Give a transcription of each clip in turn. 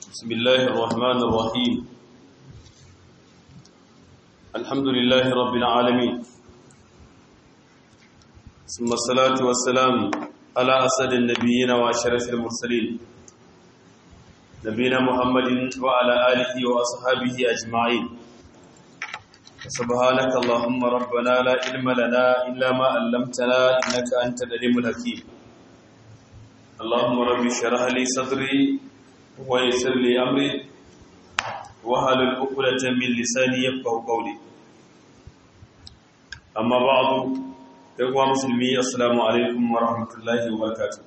بسم الله الرحمن الرحيم الحمد لله رب العالمين ثم الصلاة والسلام على أسد النبيين وأشرف المرسلين نبينا محمد وعلى آله وأصحابه أجمعين سبحانك اللهم ربنا لا علم لنا إلا ما علمتنا إنك أنت العليم الحكيم اللهم رب اشرح لي صدري ويسر لي أمري وهل الأقلة من لساني يفقه قولي أما بعض إخوة مسلمي السلام عليكم ورحمة الله وبركاته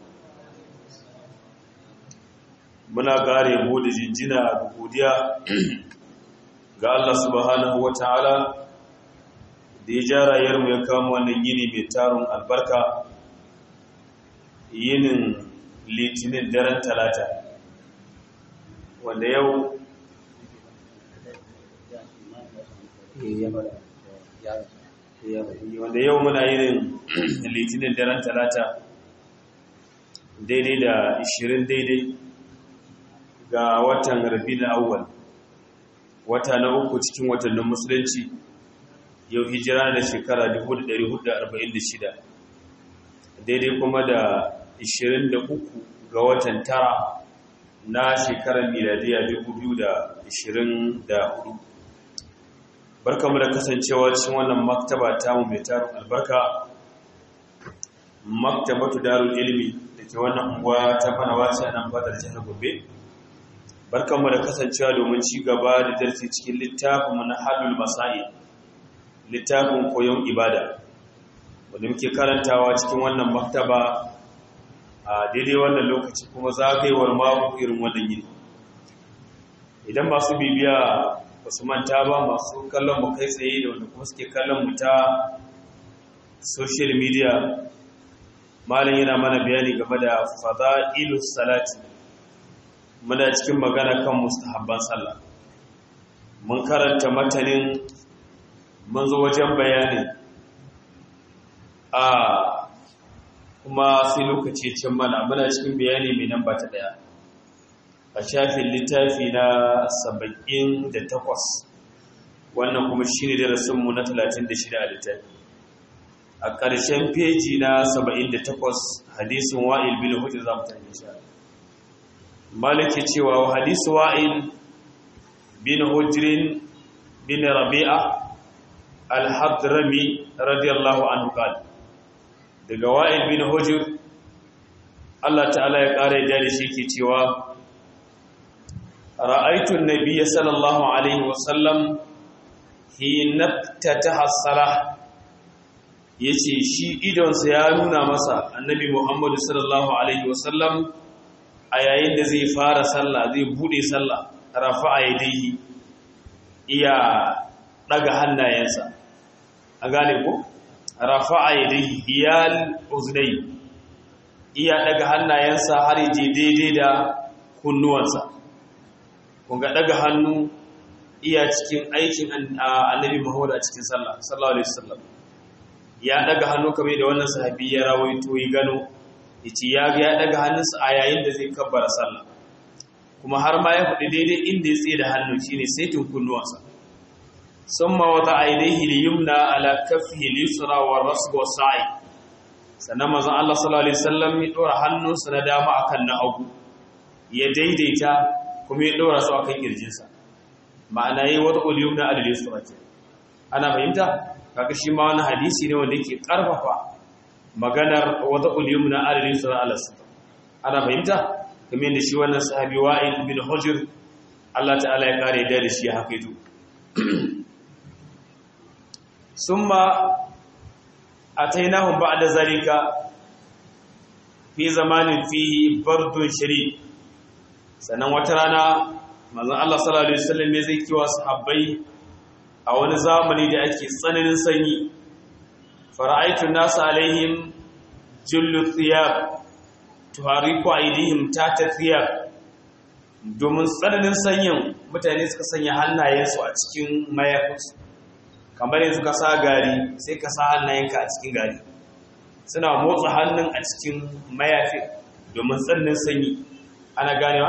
muna ƙara yabo da jinjina da godiya ga Allah subhanahu wa ta'ala da ya ja rayuwarmu ya kama wannan yini mai tarin albarka yinin litinin daren talata wanda yau wanda yau muna yin litinin daren talata daidai da 20 daidai ga watan rabi na awwal wata na uku cikin watannin musulunci yau hijira da shekara 1446 daidai kuma da 23 ga watan tara na shekarar miladiya 2024 barkamu da kasancewa cikin wannan maktaba tamu mai tarin albarka maktabatu darul ilmi da ke wannan unguwa ta fana wace a nan fadar jihar gobe barkamu da kasancewa domin ci gaba da darsi cikin littafin na halul masai littafin koyon ibada wanda muke karantawa cikin wannan maktaba a daidai wannan lokaci kuma zagayewar mako irin wannan yini idan masu bibiya ba su manta ba masu kallon mu kai tsaye da wanda kuma suke kallon mu ta social media malam yana mana bayani game da fada'ilus salati muna cikin magana kan mustahabban sallah mun karanta matanin mun zo wajen bayani a kuma sai lokaci can mana muna cikin bayani mai nan ba ta daya a shafin littafi na 78 wannan kuma shi ne darasinmu na 36 a littafi a ƙarshen feji na 78 hadisun wa'il bin hujjar za mu tanye shi malaki cewa hadisu wa'il bin hujjirin bin rabi'a al-hadrami radiyallahu anhu qala daga wa'il bin hujur Allah ta'ala ya ƙara ya da shi ke cewa ra'aitun nabiyya sallallahu alaihi wasallam hina tataha salah yace shi idonsa ya nuna masa annabi Muhammadu sallallahu alaihi wasallam a yayin da zai fara sallah zai bude sallah rafa'a yadayhi iya daga hannayensa a gane ko rafa'a yadayhi hiyal uznai iya daga hannayensa har je daidai da kunnuwansa kun ga daga hannu iya cikin aikin annabi Muhammad a cikin sallah sallallahu alaihi wasallam ya daga hannu kamar da wannan sahabi ya rawaito yi gano yace ya ga ya daga hannunsa a yayin da zai kabbara sallah kuma har ma ya faɗi daidai inda ya tsaye da hannu shine saitin kunnuwansa summa wata ainihi liyumna ala kaffihi lisra wa rasb wa sa'i sannan manzon Allah sallallahu alaihi wasallam ya dora hannunsa na dama akan na hagu ya daidaita kuma ya dora su akan kirjinsa ma'ana yayi wata uliyumna ala lisra ce ana fahimta kaga shi ma wani hadisi ne wanda yake karfafa maganar wata uliyumna ala lisra ala sita ana fahimta kamar yadda shi wannan sahabi wa'il bin hujr Allah ta'ala ya kare da shi ya hakaito ثم أتيناهم بعد ذلك في زمان فيه برد شديد sannan wata rana manzon Allah sallallahu alaihi wasallam ya zai kiwa sahabbai a wani zamani da ake tsananin sanyi fara'aitu nasu alaihim jullu thiyab tuhariku aidihim tata thiyab domin tsananin sanyin mutane suka sanya hannayensu a cikin mayafinsu kamar yanzu ka sa gari sai ka sa hannayenka a cikin gari suna motsa hannun a cikin mayafi domin tsannin sanyi ana ganewa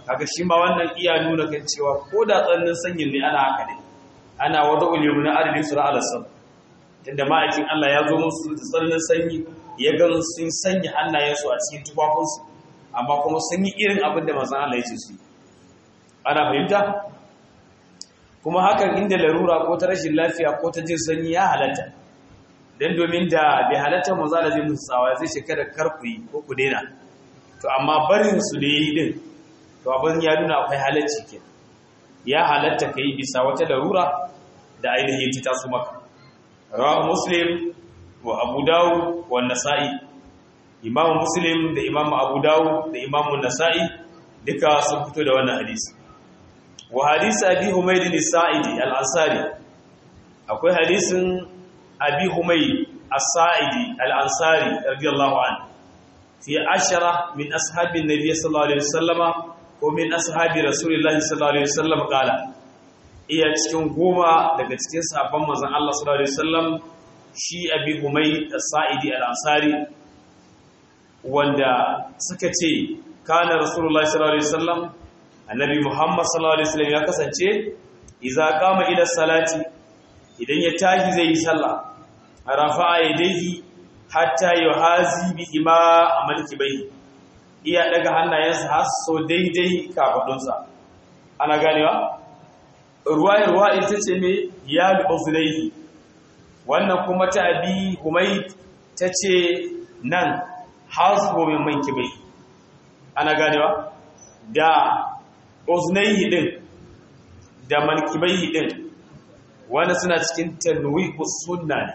kaga shi ma wannan iya nuna kan cewa ko da tsannin sanyin ne ana haka ne ana wada ulimu na adadin sura alasam tunda ma'aikin Allah ya zo musu da tsannin sanyi ya gan sun sanya hannayensu a cikin tufafinsu amma kuma sun yi irin abin da manzon Allah ya ce su ana fahimta kuma hakan inda larura ko ta rashin lafiya ko ta jin sanyi ya halatta dan domin da bai halatta manzo Allah zai musu tsawa zai shekara karku yi ko ku daina to amma barin su da yi din to abin ya nuna akwai halacci ke ya halatta kai bisa wata larura da ainihin ta taso maka rawahu muslim wa abu dawud wa nasa'i imam muslim da imam abu dawud da imam nasa'i duka sun fito da wannan hadisi wa hadisi abi humayd as-sa'idi al-ansari akwai hadisin abi humayd as-sa'idi al-ansari radiyallahu anhu fi ashara min ashabin nabiy sallallahu alaihi wasallama ko min ashabi rasulillahi sallallahu alaihi wasallam kala iya cikin goma daga cikin sahabban manzon Allah sallallahu alaihi wasallam shi abi humayd as-sa'idi al-ansari wanda suka ce kana rasulullahi sallallahu alaihi wasallam annabi muhammad sallallahu alaihi wasallam ya kasance idza qama ila salati idan ya tashi zai yi sallah rafa'a yadayhi hatta yuhazi bi ima amalki bai iya daga hannayensa har so daidai kafadunsa ana ganewa ruwayar ruwa ita ce me ya lubuzulaihi wannan kuma ta abi humayd ta ce nan hasbo min manki bai ana ganewa da uznaihi din da mankibaihi din wanda suna cikin tanwihus sunna ne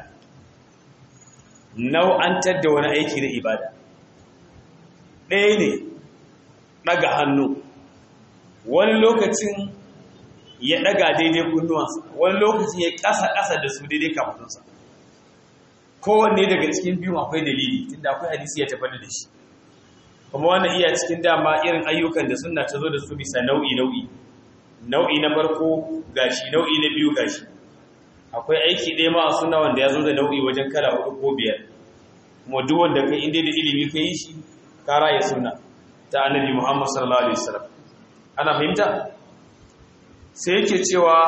nau'antar da wani aiki na ibada ɗaya ne ɗaga hannu wani lokacin ya ɗaga daidai kunnuwansa wani lokacin ya ƙasa-ƙasa da su daidai kafafunsa kowanne daga cikin biyun akwai dalili tunda akwai hadisi ya tafi da shi kuma wannan iya cikin dama irin ayyukan da suna ta zo da su bisa nau'i-nau'i nau'i na farko gashi nau'i na biyu gashi akwai aiki ɗaya ma a suna wanda ya zo da nau'i wajen kala hudu ko biyar kuma duk wanda kai inda da ilimi ka yi shi kara ya suna ta annabi muhammad sallallahu alaihi wasallam ana fahimta sai yake cewa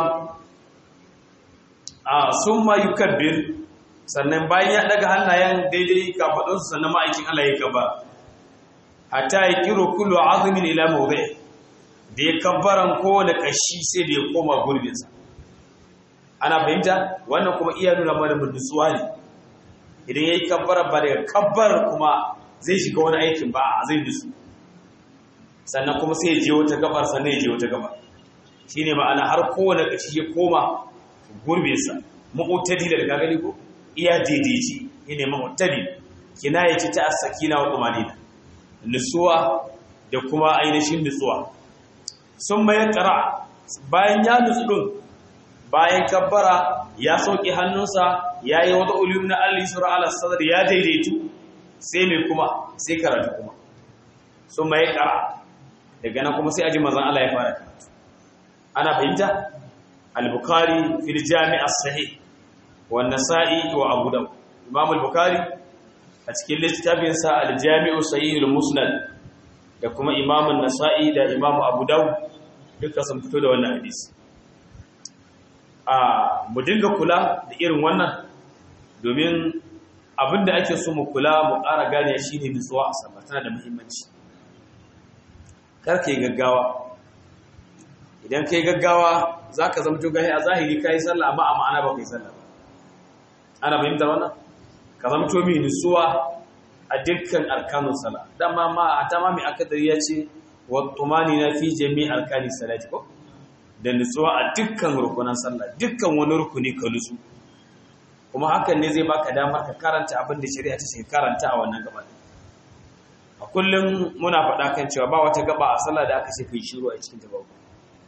a sun ma yukabbir sannan bayan ya daga hannayen daidai kafaɗinsu sannan ma'aikin Allah ya gaba hatta ya kiro kullu azumin ila mawdi da ya kabbaran kowane kashi sai da ya koma gurbinsa ana fahimta wannan kuma iya nuna mana nutsuwa ne idan yayi kabbara ba daga kabbar kuma zai shiga wani aikin ba a zai nutsu sannan kuma sai ya je wata gabar sannan ya je wata gabar shine ma'ana har kowane kashi ya koma gurbinsa mu'tadi da daga gani ko iya daidaici ne mu'tadi kinayati ta as-sakina wa tumanina nutsuwa da kuma ainihin nutsuwa sun mai ƙara bayan ya nutsu ɗin bayan kabbara ya sauƙi hannunsa ya yi wata ulim na al'isura alasadar ya daidaitu sai mai kuma sai karatu kuma sun mai ƙara daga nan kuma sai aji mazan Allah ya fara karatu ana fahimta al-bukhari fil jami'ar sahih wa nasa'i wa abu dawud imam al-bukhari a cikin littafinsa al-jami'u sahihul musnad da kuma imamun nasa'i da imamu abu dawud duka sun fito da wannan hadisi a mu dinga kula da irin wannan domin abinda ake so mu kula mu ƙara gane shine nutsuwa a sama tana da muhimmanci karka yi gaggawa idan ka yi gaggawa za ka zama jogahi a zahiri ka yi sallah amma a ma'ana ba ka yi sallah ba ana fahimta wannan ka zama to mai nutsuwa a dukkan arkanun sala dama ma a tama mai akadari ya ce wa tumani na fi jami arkani salati ko da nutsuwa a dukkan rukunan sallah dukkan wani rukuni ka nutsu kuma hakan ne zai baka damar ka karanta abin da shari'a ta ce karanta a wannan gaba a kullum muna faɗa kan cewa ba wata gaba a sallah da aka ce kai shiru a cikin ta babu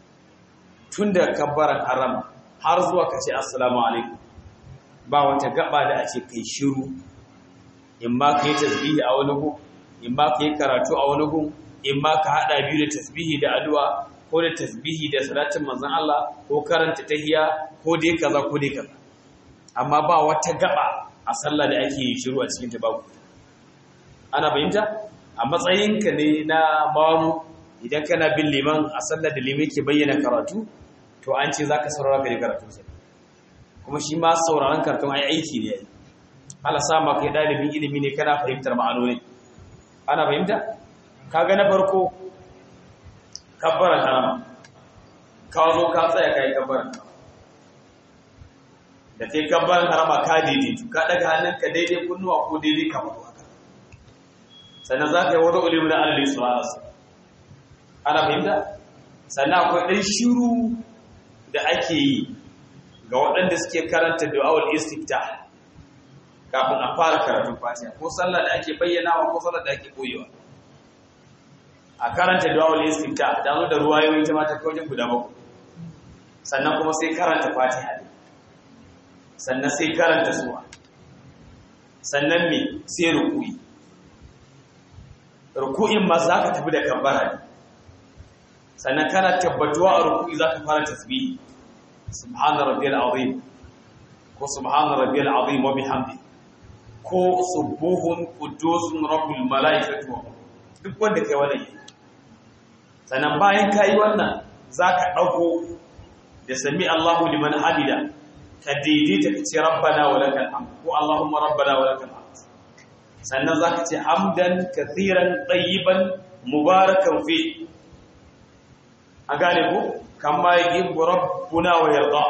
tun da kabbaran haram har zuwa ka ce assalamu alaikum ba wata gaba da ake kai shiru in ma ka yi tasbihi a wani gun in ma ka yi karatu a wani gun in ma ka haɗa biyu da tasbihi da addu'a ko da tasbihi da salatin manzon Allah ko karanta tahiya ko dai kaza ko dai kaza amma ba wata gaba a sallah da ake yi shiru a cikin ta babu ana fahimta a matsayinka ne na mamu idan kana bin liman a sallar da liman ke bayyana karatu to an ce zaka saurara ka karatu sai kuma shi ma sauraron karatun ai aiki ne yayi Allah sa maka kai dalibin ilimi ne kana fahimtar ma'anoni ana fahimta kaga na farko kabbara karama ka zo ka tsaya kai kabbara da kai kabbara karama ka daidai ka daga hannunka daidai kunnuwa ko daidai kamar haka sannan za ka yi wata ulimin da Allah subhanahu wa ana fahimta sannan akwai ɗan shiru da ake yi ga waɗanda suke karanta du'awul istifta kafin a fara karatun fatiha ko sallah da ake bayyanawa ko sallah da ake koyewa a karanta du'awul istifta da zo da ruwayoyi ta mata kawai guda bakwai sannan kuma sai karanta fatiha ne sannan sai karanta suwa sannan me sai ruku'i ruku'in ma za ka tafi da kambara ne sannan kana tabbatuwa a ruku'i za ka fara tasbihi subhana rabbiyal azim ko subhana rabbiyal azim wa bihamdi ko subuhun qudusun rabbul malaikati wa duk wanda kai wannan yi sannan bayan kai wannan zaka dauko da sami Allahu liman hamida ka daidaita ka ce rabbana wa lakal hamd ko allahumma rabbana wa lakal hamd sannan zaka ce hamdan kathiran tayyiban mubarakan fi a gane ku kama yi rabbuna wa yarda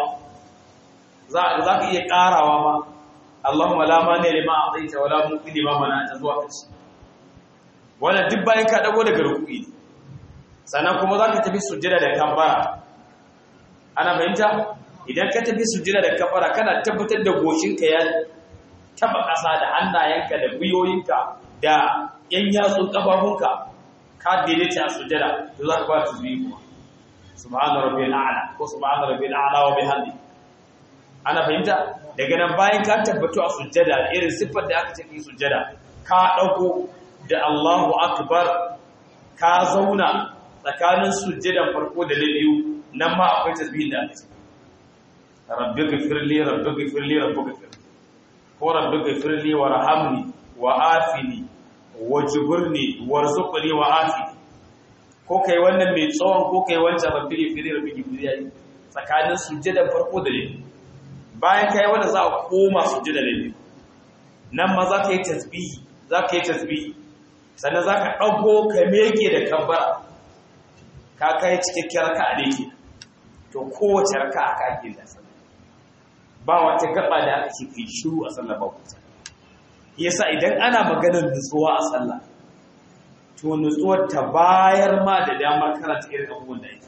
za ka iya karawa ma Allahumma la mani lima a'taita wa la muqi lima mana'ta zuwa kace wannan duk bayan ka dago daga ruku'i ne sannan kuma za ka tafi sujjada da kambara ana fahimta idan ka tafi sujjada da kambara kana tabbatar da goshinka ya taba ƙasa da hannayenka da gwiwoyinka da yan yatsun ƙafafunka ka daidaita a sujjada to za ka ba ta zuwi kuma subhana rabbil a'la ko subhana rabbil a'la wa bihamdi ana fahimta daga nan bayan ka tabbatu a sujjada irin siffar da aka ce yi sujjada ka dauko da Allahu akbar ka zauna tsakanin sujjadan farko da na biyu nan ma akwai tasbihin da aka ce rabbi ghfirli rabbi ghfirli rabbi ghfirli ko rabbi ghfirli warhamni wa afini wajburni warzuqni wa afini ko kai wannan mai tsawon ko kai wancan rabbi ghfirli rabbi ghfirli yayi tsakanin sujjadan farko da na biyu bayan kai wanda za a koma sujjada da biyu nan ma za ka yi tasbihi za ka yi tasbihi sannan za ka ɗago ka meke da kambara ka kai cikakkiyar raka a dake to kowace raka aka ake da sallah ba wata gaba da aka ce kai shiru a sallah ba kuta yasa idan ana maganar nutsuwa a sallah to nutsuwar ta bayar ma da damar karanta irin abubuwan da yake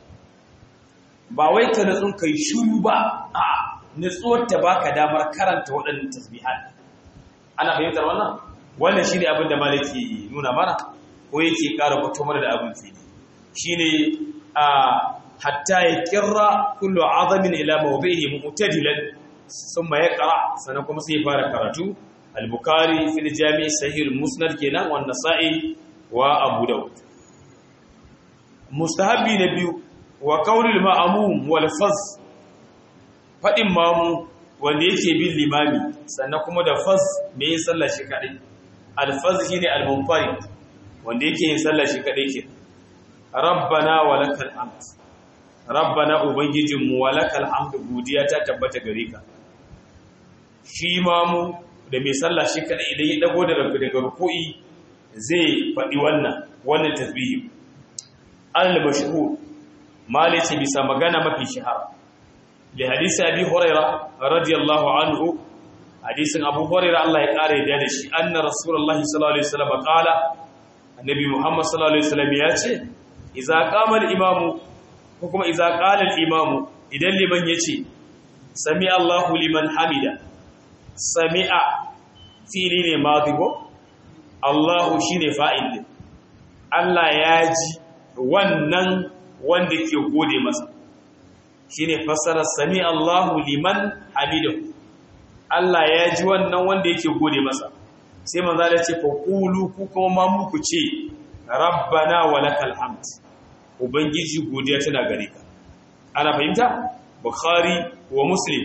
ba wai ka nutsun kai shiru ba a'a nutsuwar ta baka damar karanta waɗannan tasbihat ana fahimtar wannan wannan shine abin da maliki nuna mana ko yake ƙara fito mana da abin fili shine a hatta ya kirra kullu azamin ila mawdihi mu'tadilan thumma yaqra sanan kuma sai fara karatu al-bukhari fil jami' sahih al-musnad kenan wa nasa'i wa abu daud mustahabi na biyu wa qawlul ma'mum wal faz faɗin mamu wanda yake bin limami sannan kuma da faz me yin sallah shi kaɗai alfaz shi ne almunfari wanda yake yin sallah shi kaɗai ke rabbana wa lakal hamd rabbana ubangijinmu wa lakal hamd godiya ta tabbata gare ka shi mamu da mai sallah shi kaɗai idan ya dago da rabbi daga ruku'i zai faɗi wannan wannan tasbihi al-mashhur malice bisa magana mafi shahara لحديث أبي هريرة رضي الله عنه حديث أبو هريرة الله يقاري دادش أن رسول الله صلى الله عليه وسلم قال النبي محمد صلى الله عليه وسلم ياتي إذا قام الإمام حكم إذا قال الإمام إذا لمن يتي سمع الله لمن حمد سمع فيلين ماضي الله شين فائل Allah ya ji wannan wanda ke gode masa shine fassarar sami Allahu liman hamidahu Allah ya ji wannan wanda yake gode masa sai manzo ya ce fa qulu ku kuma ma muku ce rabbana walakal hamd ubangiji godiya tana gare ka ana fahimta bukhari wa muslim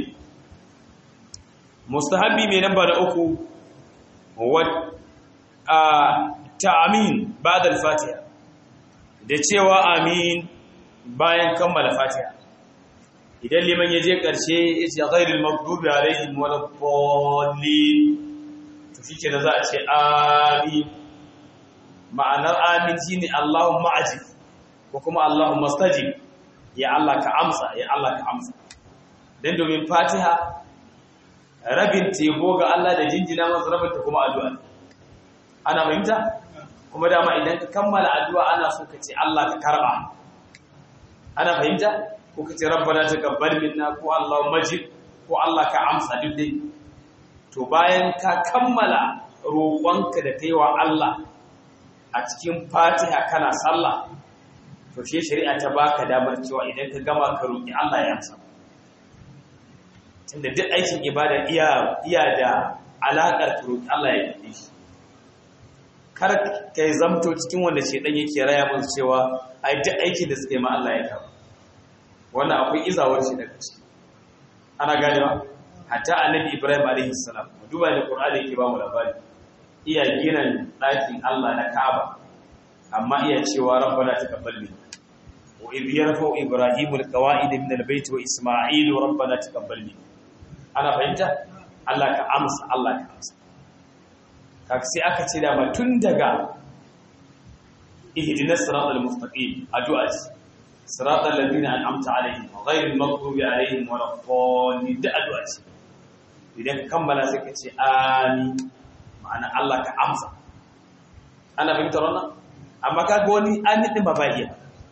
mustahabi mai namba da uku wa ta'amin ba'da al-fatiha da cewa amin bayan kammala fatiha idan liman ya je ƙarshe ya ce ghairil maghdubi alaihim waladdallin to shike da za a ce amin ma'anar amin shine Allahumma ajib ko kuma Allahumma stajib ya Allah ka amsa ya Allah ka amsa dan domin fatiha rabin tebo ga Allah da jinjina masa rabin ta kuma addu'a ana fahimta kuma dama idan ka kammala addu'a ana so ka ce Allah ka karba ana fahimta ko ka ce rabbana taqabbal minna ko Allahu majid ko Allah ka amsa duk dai to bayan ka kammala roƙonka da kaiwa Allah a cikin Fatiha kana sallah to shi shari'a ta baka damar cewa idan ka gama ka roƙi Allah ya amsa tunda duk aikin ibada iya iya da alaƙar ka roƙi Allah ya yi shi kar ka yi zamto cikin wanda shedan yake raya musu cewa ai duk aikin da suka yi ma Allah ya kawo wannan akwai izawar shi daga ciki ana ganewa hatta annabi Ibrahim alaihi salam duba da Qur'ani yake ba mu labari iya ginin ɗakin Allah na Kaaba amma iya cewa rabbana taqabbal minna wa idh yarfa'u ibrahimu alqawa'id min albayt wa isma'ilu rabbana taqabbal minna ana fahimta Allah ka amsa Allah ka amsa kaka sai aka ce da tun daga ihdinas siratal mustaqim addu'a siratal ladina an'amta alaihim ghayril maghdubi alaihim waladdallin da addu'a ce idan kammala sai ka ce amin ma'ana Allah ka amsa ana fahimtar wannan amma kaga wani amin din ba ba iya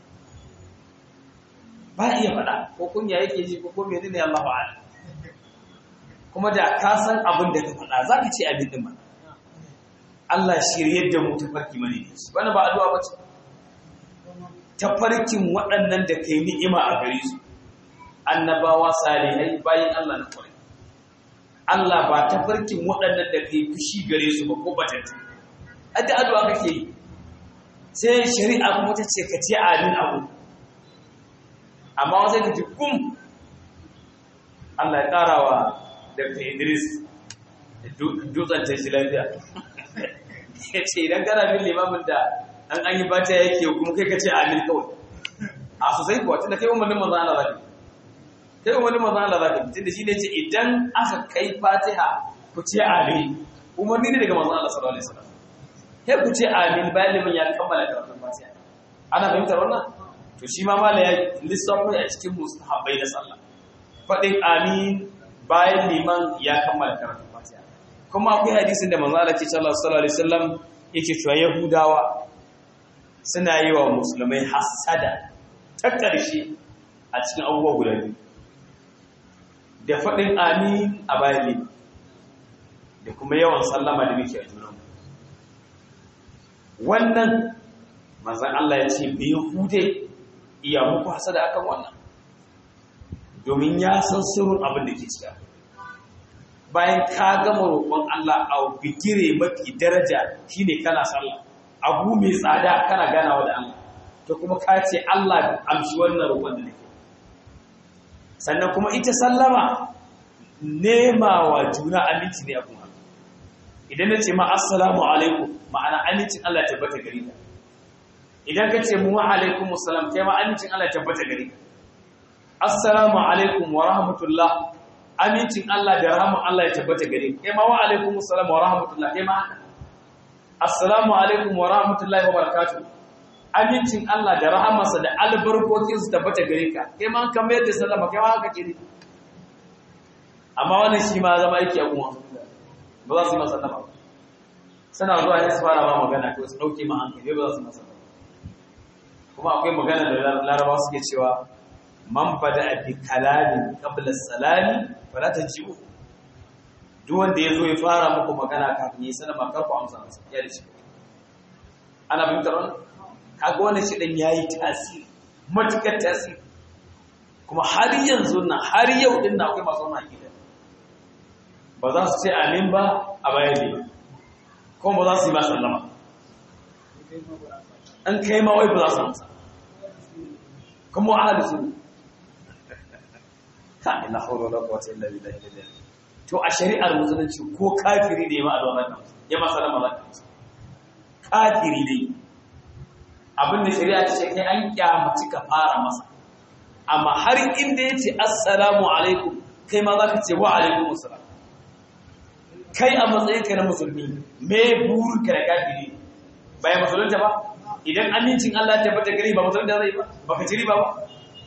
ba iya faɗa ko kunya yake ji ko kuma menene Allah ba'ala kuma da ka san abin da ka faɗa za ka ce amin din ba Allah shiryar da mu tafarki mani ne wannan ba addu'a ba ce tafarkin waɗannan da kai ni'ima a gare su annabawa salihai bayan Allah na kwarai Allah ba tafarkin waɗannan da kai fushi gare su ba ko batattu adda addu'a kake yi sai shari'a kuma ta ce ka ce amin abu amma wasu ka ji kum Allah ya ƙara wa Dr. Idris dutsen ta shi lafiya ya ce idan kana bin limamin da an an yi bata yake kuma kai ka ce amin kawai a sosai kuwa tunda kai umarnin manzan Allah zaka kai umarnin manzan Allah zaka tunda shi ne ce idan aka kai fatiha ku ce amin umarni ne daga manzan Allah sallallahu alaihi wasallam sai ku ce amin bayan liman ya kammala karatun fatiha ana fahimtar wannan to shi ma mala ya lissafa a cikin mustahabbai na sallah faɗin amin bayan liman ya kammala karatun fatiha kuma akwai hadisin da manzo Allah sallallahu alaihi wasallam yake cewa yahudawa suna yi wa musulmai hasada ta ƙarshe a cikin abubuwa guda biyu da faɗin amin a bayan liman da kuma yawan sallama da muke a junanmu wannan manzan Allah ya ce bai hude iya muku hasada akan wannan domin ya san sirrin abin da ke cika bayan ka gama roƙon Allah a bigire mafi daraja shine kana sallah abu mai tsada kana ganawa da Allah to kuma ka ce Allah amshi wannan roƙon da nake sannan kuma ita sallama nema wa juna aminci ne abun idan na ce ma assalamu alaikum ma'ana amincin Allah ya tabbata gare ka idan ka ce mu wa alaikum assalam kai ma amincin Allah ya tabbata gare ka assalamu alaikum wa rahmatullah amincin Allah da rahman Allah ya tabbata gare ka kai ma wa alaikum assalam wa rahmatullah kai ma haka assalamu alaikum wa rahmatullahi wa barakatuh amincin Allah da rahamarsa da albarkokin su tabbata gare ka kai ma kan mayar da sallama kai ma haka ke amma wannan shi ma zama yake a kuma ba za su yi masa ba suna zuwa ne su fara ba magana ko su ɗauke ma hankali ba za su masa kuma akwai magana da larabawa suke cewa man bada bi kalamin qabla salami fala tajibu duk wanda ya zo ya fara muku magana kafin yi sallama kar ku amsa masa ya da shi ana bin taron kaga wannan shi dan yayi tasiri matukar tasiri kuma har yanzu nan har yau din na akwai masu wannan akida ba za su ce amin ba a bayan ne kuma ba za su yi masu sallama an kai ma wai ba za su amsa kuma wa ahli sunna ka ila hawla wala quwwata illa billahi al to a shari'ar musulunci ko kafiri da ya ma addu'a zaka ya ma sallama zaka amsa kafiri ne abin da shari'a ta ce kai an kyamaci ka fara masa amma har inda ya ce assalamu alaikum kai ma za ka ce wa alaikum assalam kai a matsayinka na musulmi me burinka da kafiri bayan musulunta ba idan amincin Allah ta bata gari ba musulunta zai ba baka ci riba ba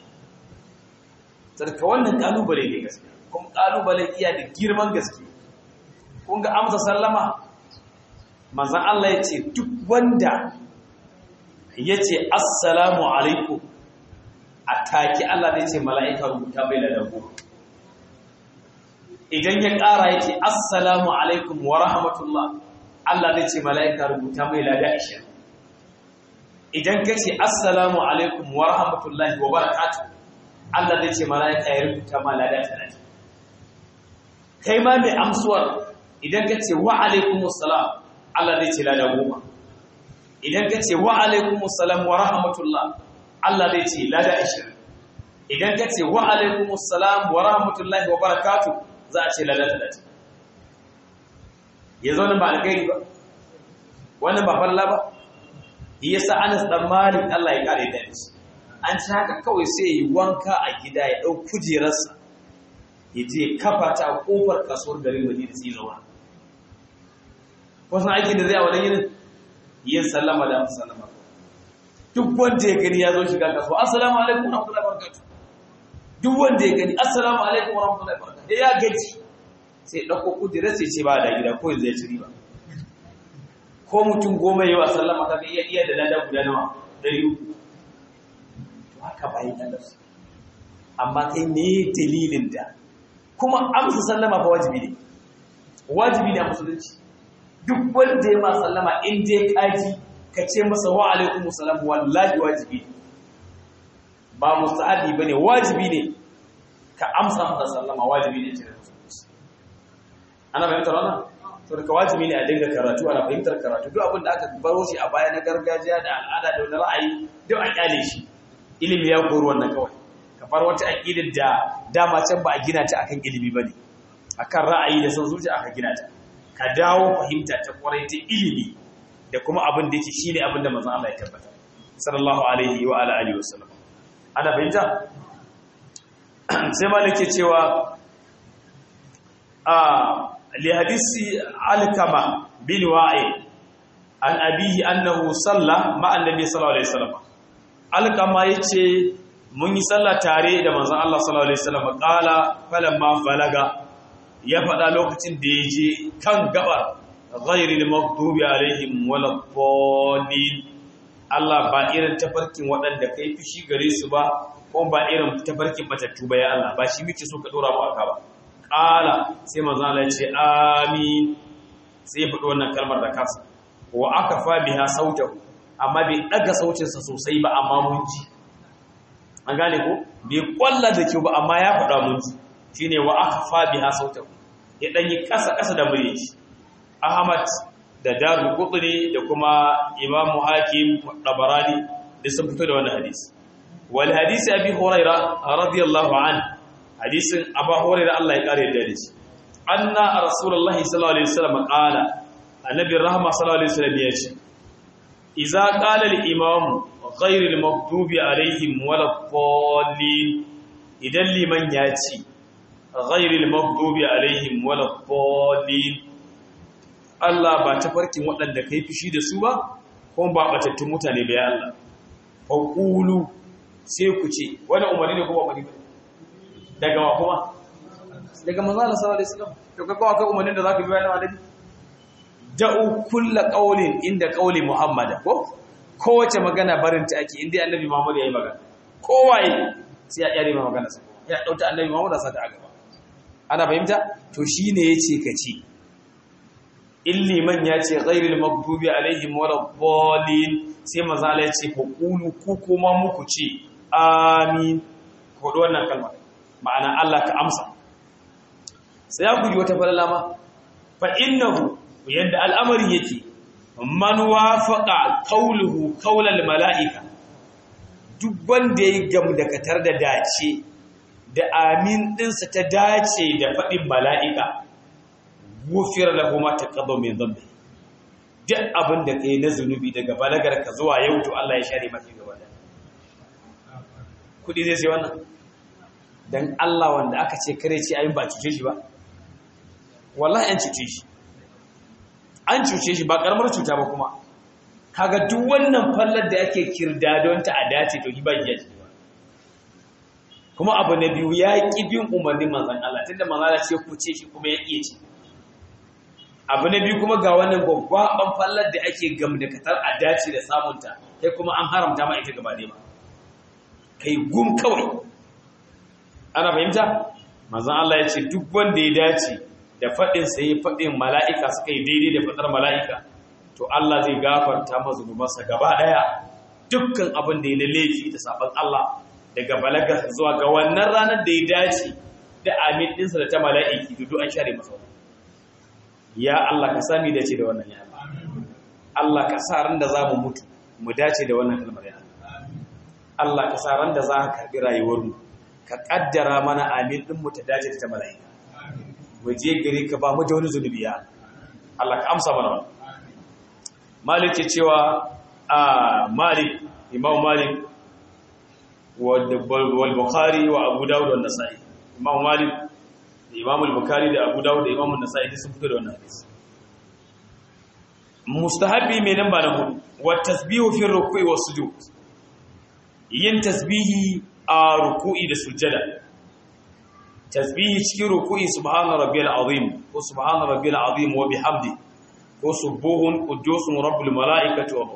sarka wannan kalubale ne gaskiya kuma kalubale iya da girman gaske kun ga amsa sallama manzon Allah ya ce duk wanda ya ce assalamu alaikum a taki Allah zai ce mala'ika rubuta bai da dago idan ya ƙara ya ce assalamu alaikum wa rahmatullah Allah zai ce mala'ika rubuta mai lada ishirin idan ka ce assalamu alaikum wa rahmatullahi wa barakatuh Allah zai ce mala'ika ya rubuta ma lada talatin kai ma mai amsuwar idan ka ce wa alaikum assalam Allah zai ce lada goma idan ka ce wa alaikum assalam wa rahmatullah Allah zai ce lada ashirin idan ka ce wa alaikum assalam wa rahmatullahi wa barakatuh za a ce lada talatin ya zo ba alkhairi ba wannan ba falla ba yasa Anas dan Malik Allah ya kare da shi an ci haka kawai sai yi wanka a gida ya dau kujerarsa ya je kafa ta a kofar kasuwar garin Madina sai zauna wasan aikin da zai a wannan yinin yin sallama da sallama duk wanda ya gani ya zo shiga kasuwa assalamu alaikum wa rahmatullahi wa barakatuh duk wanda ya gani assalamu alaikum wa rahmatullahi wa barakatuh ya gaji sai dauko kujerar sai ce ba da gida ko zai ci riba ko mutum goma yawa sallama ka iya iya da lada guda nawa dari uku to haka bayan Allah su amma kai me dalilin da kuma amsa sallama fa wajibi ne wajibi ne a musulunci duk wanda ya ma sallama in dai kaji ka ce masa wa alaikum salam wallahi wajibi ne ba mustahabi bane wajibi ne ka amsa masa sallama wajibi ne cikin musulunci ana fahimtar wannan to daga wajibi ne a dinga karatu ana fahimtar karatu duk abin da aka baro shi a baya na gargajiya da al'ada da wani ra'ayi duk a kyale shi ilimi ya koro wannan kawai ka far wata aqidar da dama can ba a gina ta akan ilimi bane akan ra'ayi da son zuciya aka gina ta ka dawo fahimta ta kwarai ta ilimi da kuma abin da yake shine abin da manzon Allah ya tabbata sallallahu alaihi wa ala alihi wasallam ana fahimta sai malike cewa a li hadisi alkama bin wa'il an abihi annahu salla ma annabi sallallahu alaihi wasallam alkama yace mun yi sallah tare da manzon Allah sallallahu alaihi wasallam qala falamma falaga ya faɗa lokacin da ya je kan gabar ghairil maghdubi alaihim waladdallin Allah ba irin tafarkin waɗanda kai fushi gare su ba ko ba irin tafarkin matattu ba ya Allah ba shi muke so ka dora mu aka ba qala sai manzo Allah ya ce amin sai ya faɗi wannan kalmar da kansa wa akafa biha sautahu amma bai daga sautinsa sosai ba amma mun ji an gane ko bai kwalla da kyau ba amma ya faɗa mun ji shine wa akafa biha sautahu ya danyi kasa kasa da murya shi Ahmad da Darul Qutni da kuma Imam Hakim Tabarani da sun fito da wannan hadisi wal hadisi Abi Huraira radiyallahu anhu hadisin Abu Huraira Allah ya kare da shi anna Rasulullahi sallallahu alaihi wasallam qala annabi rahma sallallahu alaihi wasallam ya ce idza qala al imam ghayr al maghdubi alaihim waladdallin idan liman ya ce ghayr al maghdubi alaihim waladdallin Allah ba ta farkin waɗanda kai fushi da su ba kuma ba batattun mutane ba ya Allah faqulu sai ku ce wani umarni ne kuma umarni daga wa kuma daga manzo Allah sallallahu alaihi wasallam to kaga akwai umarnin da zaka bi bayan annabi da'u kulla qaulin inda qauli muhammad ko kowace magana barin ta ake inda annabi muhammad yayi magana kowaye sai ya yare magana sa ya dauta annabi muhammad sa ta gaba ana fahimta to shine yace kace illi man yace ghairil maghdubi alaihim waladdallin sai manzo Allah yace ku qulu ku kuma muku ce amin ko wannan kalma ma'ana Allah ka amsa sai ya guji wata falalama fa innahu yadda al'amari yake man wafaqa qawluhu qawlal mala'ika duk wanda ya gamu da katar da dace da amin dinsa ta dace da fadin mala'ika gufira lahu ma taqaddama min dhanbi duk abin da kai na zunubi daga balagar ka zuwa yau to Allah ya share maka gaba da kudi zai sai wannan dan Allah wanda aka ce kare ce ayin ba cuce shi ba wallahi an cuce shi an cuce shi ba karamar cuta ba kuma kaga duk wannan fallar da ake kirda don ta a dace to ba ya ce kuma abu na biyu ya ƙi bin umarnin manzan Allah tunda manzan Allah ce ku ce shi kuma ya iya ce abu na biyu kuma ga wannan gwaggwaban fallar da ake gamdakatar a dace da samunta sai kuma an haramta ma ita gaba ba kai gum kawai ana fahimta manzan Allah ya ce duk wanda ya dace da faɗin sai faɗin mala'ika suka yi daidai da faɗar mala'ika to Allah zai gafarta mazunubansa gaba ɗaya dukkan abin da ya na laifi da sabon Allah daga balagar zuwa ga wannan ranar da ya dace da amin ɗinsa da ta mala'iki dudu an share masa wani ya Allah ka sami dace da wannan ya Allah ka sa ran da za mu mutu mu dace da wannan kalmar ya Allah ka sa ran da za ka karɓi rayuwarmu ka ƙaddara mana amin ɗinmu ta dace da ta mala'ika mu je gari ka ba mu da wani zunubi ya Allah ka amsa mana wannan Malik ke cewa a Malik Imam Malik والبخاري وابو داود والنسائي امام مالك امام البخاري da abu dawud da imam an-nasa'i sun fito da wannan hadisi mustahabi mai namba na hudu wa tasbihu fi ruku'i was sujud yin tasbihi a ruku'i da sujada tasbihi cikin ruku'i subhana rabbiyal azim ko subhana rabbiyal azim wa bihamdi ko subuhun qudusun rabbul malaikati wa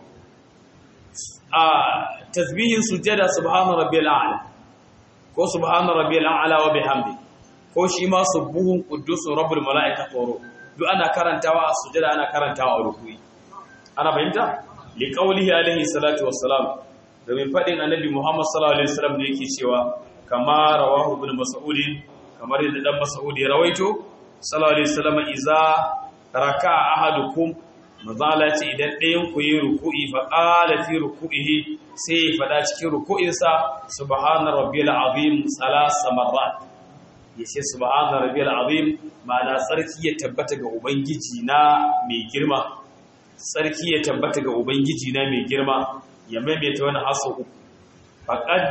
a tasbihin sujjada subhana rabbiyal a'la ko subhana rabbiyal a'la wa bihamdi ko shi ma subuhun quddus rabbul malaikati wa duk ana karantawa a sujjada ana karantawa a ruku'i ana fahimta li qawlihi alaihi salatu wassalam domin fadin annabi Muhammad sallallahu alaihi wasallam da yake cewa kama rawahu ibn mas'ud kamar yadda dan mas'ud ya rawaito sallallahu alaihi wasallam iza raka'a ahadukum mazala ce idan ɗayan ku yi ruku'i fa qala fi ruku'ihi sai ya fada cikin ruku'insa subhana rabbiyal azim salasa marrat yace subhana rabbiyal azim ma'ana sarki ya tabbata ga ubangiji na mai girma sarki ya tabbata ga ubangiji na mai girma ya maimaita wani haso uku faqad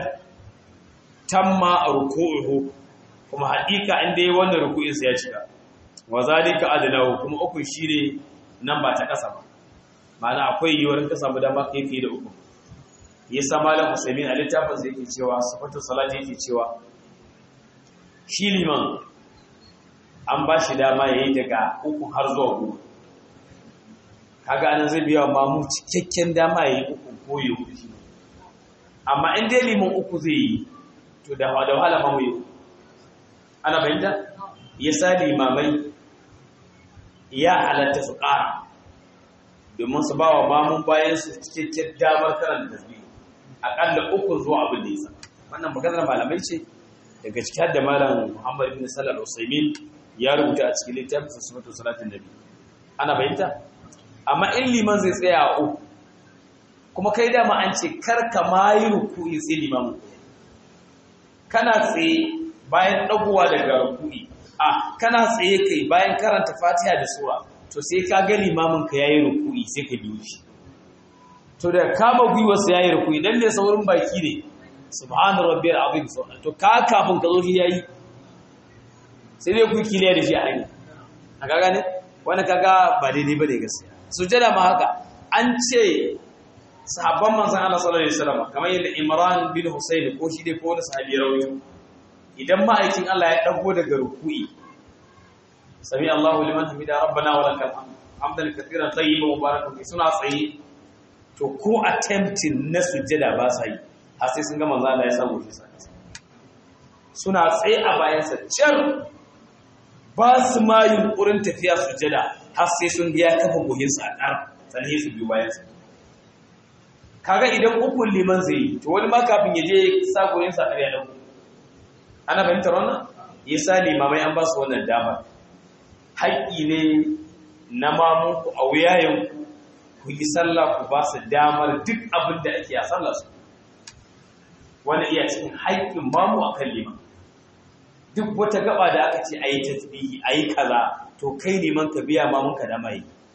tamma ruku'uhu kuma haƙiƙa inda yayi wannan ruku'insa ya cika wa zalika adnahu kuma uku shine nan ba ta ƙasa ba ma'ana akwai yiwuwar ka samu dama kai fiye da uku yasa malam usaimin a littafin sa yake cewa sifatu salati yake cewa shi liman an ba shi dama yayi daga uku har zuwa goma kaga anan zai biya ma mu cikakken dama yayi uku ko yayi uku amma in dai liman uku zai yi to da da wahala ma mu yi ana bayyana yasa limamai ya halatta su ƙara domin su ba wa mamun bayan su cikakken damar karanta tasbihi aƙalla uku zuwa abin da ya sa wannan maganar malamai ce daga cikin da malam Muhammad ibn Salal Usaimin ya rubuta a cikin littafin Sifatu Salatin Nabi ana bayyanta amma in liman zai tsaya a uku kuma kai dama an ce kar ka mayi ruku'i sai liman kana tsaye bayan dagowa daga ruku'i a kana tsaye kai bayan karanta fatiha da sura to sai ka ga limamin ka yayi ruku'i sai ka biyo shi to da kama gwiwa sai yayi ruku'i dan ne saurin baki ne subhana rabbiyal azim sauran to ka kafin ka zo shi yayi sai dai ku kiliya da shi a hanya a kaga ne wani kaga ba daidai ba ne gaskiya sujada ma haka an ce sahabban manzon Allah sallallahu alaihi wasallam kamar yadda Imran bin Husayn ko shi dai ko wani sahabi rawayo idan ma'aikin Allah ya dago daga ruku'i sami Allahu liman hamida rabbana wa lakal hamd hamdan katiran tayyiban mubarakan fi suna tsaye to ko attempting na sujada ba sa yi har sai sun ga manzo Allah ya samu shi sai suna tsaye a bayan sa can ba su ma yunkurin tafiya sujada har sai sun ga ya kafa gohin sa a ƙar sannan su biyu bayan sa kaga idan ukun liman zai yi to wani ma kafin ya je sa gohin sa ƙarya dauko ana fahimtar wannan yasa limamai an ba su wannan damar haƙƙi ne na mamunku a wuyayenku ku yi sallah ku ba su damar duk abin da ake a sallah su wani iya cikin haƙƙin mamu a kan liman duk wata gaba da aka ce a yi tasbihi a yi kaza to kai liman ka biya mamun ka dama yi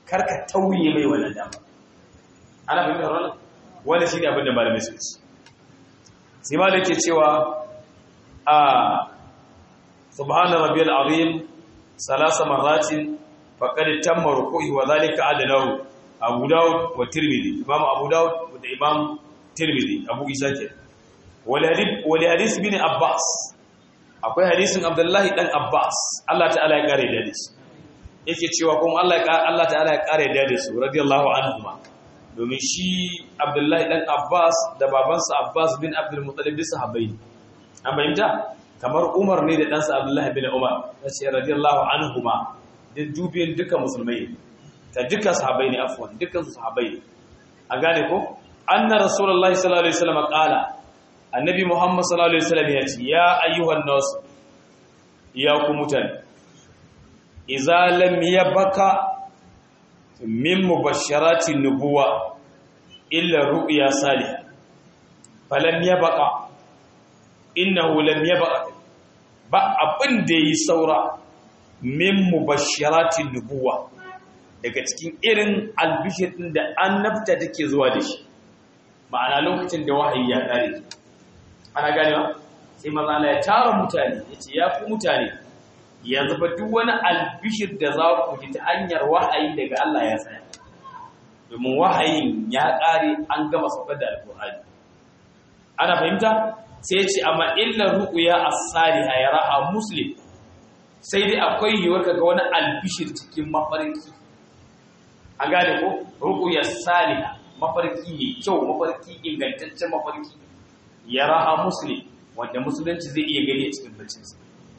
karka tauye mai wannan dama ana fahimtar wannan wanda shine abin da malamai suka ce sai malamai ke cewa a subhana rabbiyal azim salasa marratin faqad tamma ruku'i wa dhalika adlahu abu daud wa tirmidhi imam abu daud da imam tirmidhi abu isa ke wal hadith wal hadith bin abbas akwai hadisin abdullahi dan abbas Allah ta'ala ya kare da shi yake cewa kuma Allah ya Allah ta'ala ya kare da su radiyallahu anhuma domin shi abdullahi dan abbas da babansa abbas bin abdul muttalib da sahabbai an bayyana kamar umar ne da ɗansa abdullahi bin umar yace radiyallahu anhuma duk dubin duka musulmai ta duka sahabbai ne afwan dukkan su sahabbai ne a gane ko anna rasulullahi sallallahu alaihi wasallam qala annabi muhammad sallallahu alaihi wasallam ya ce ya ayyuhan nas ya ku mutane idza lam yabaka min mubashshirati nubuwa illa ru'ya salih falam yabqa innahu lam yabqa ba abin da yi saura min mubashshirati nubuwa daga cikin irin albishir din da annabta take zuwa da shi ma'ana lokacin da wahayi ya kare ana gane ba sai maza Allah ya tara mutane yace ya fi mutane yanzu ba duk wani albishir da za ku ji ta hanyar wahayi daga Allah ya tsaya domin wahayin ya kare an gama saukar da alkur'ani ana fahimta sai ce amma illa ru'ya as-salihah yaraha muslim sai dai akwai yiwuwar kaga wani albishir cikin mafarki a gane ko ru'ya salihah mafarki ne kyau mafarki ingantaccen mafarki yaraha muslim wanda musulunci zai iya gani a cikin baccinsa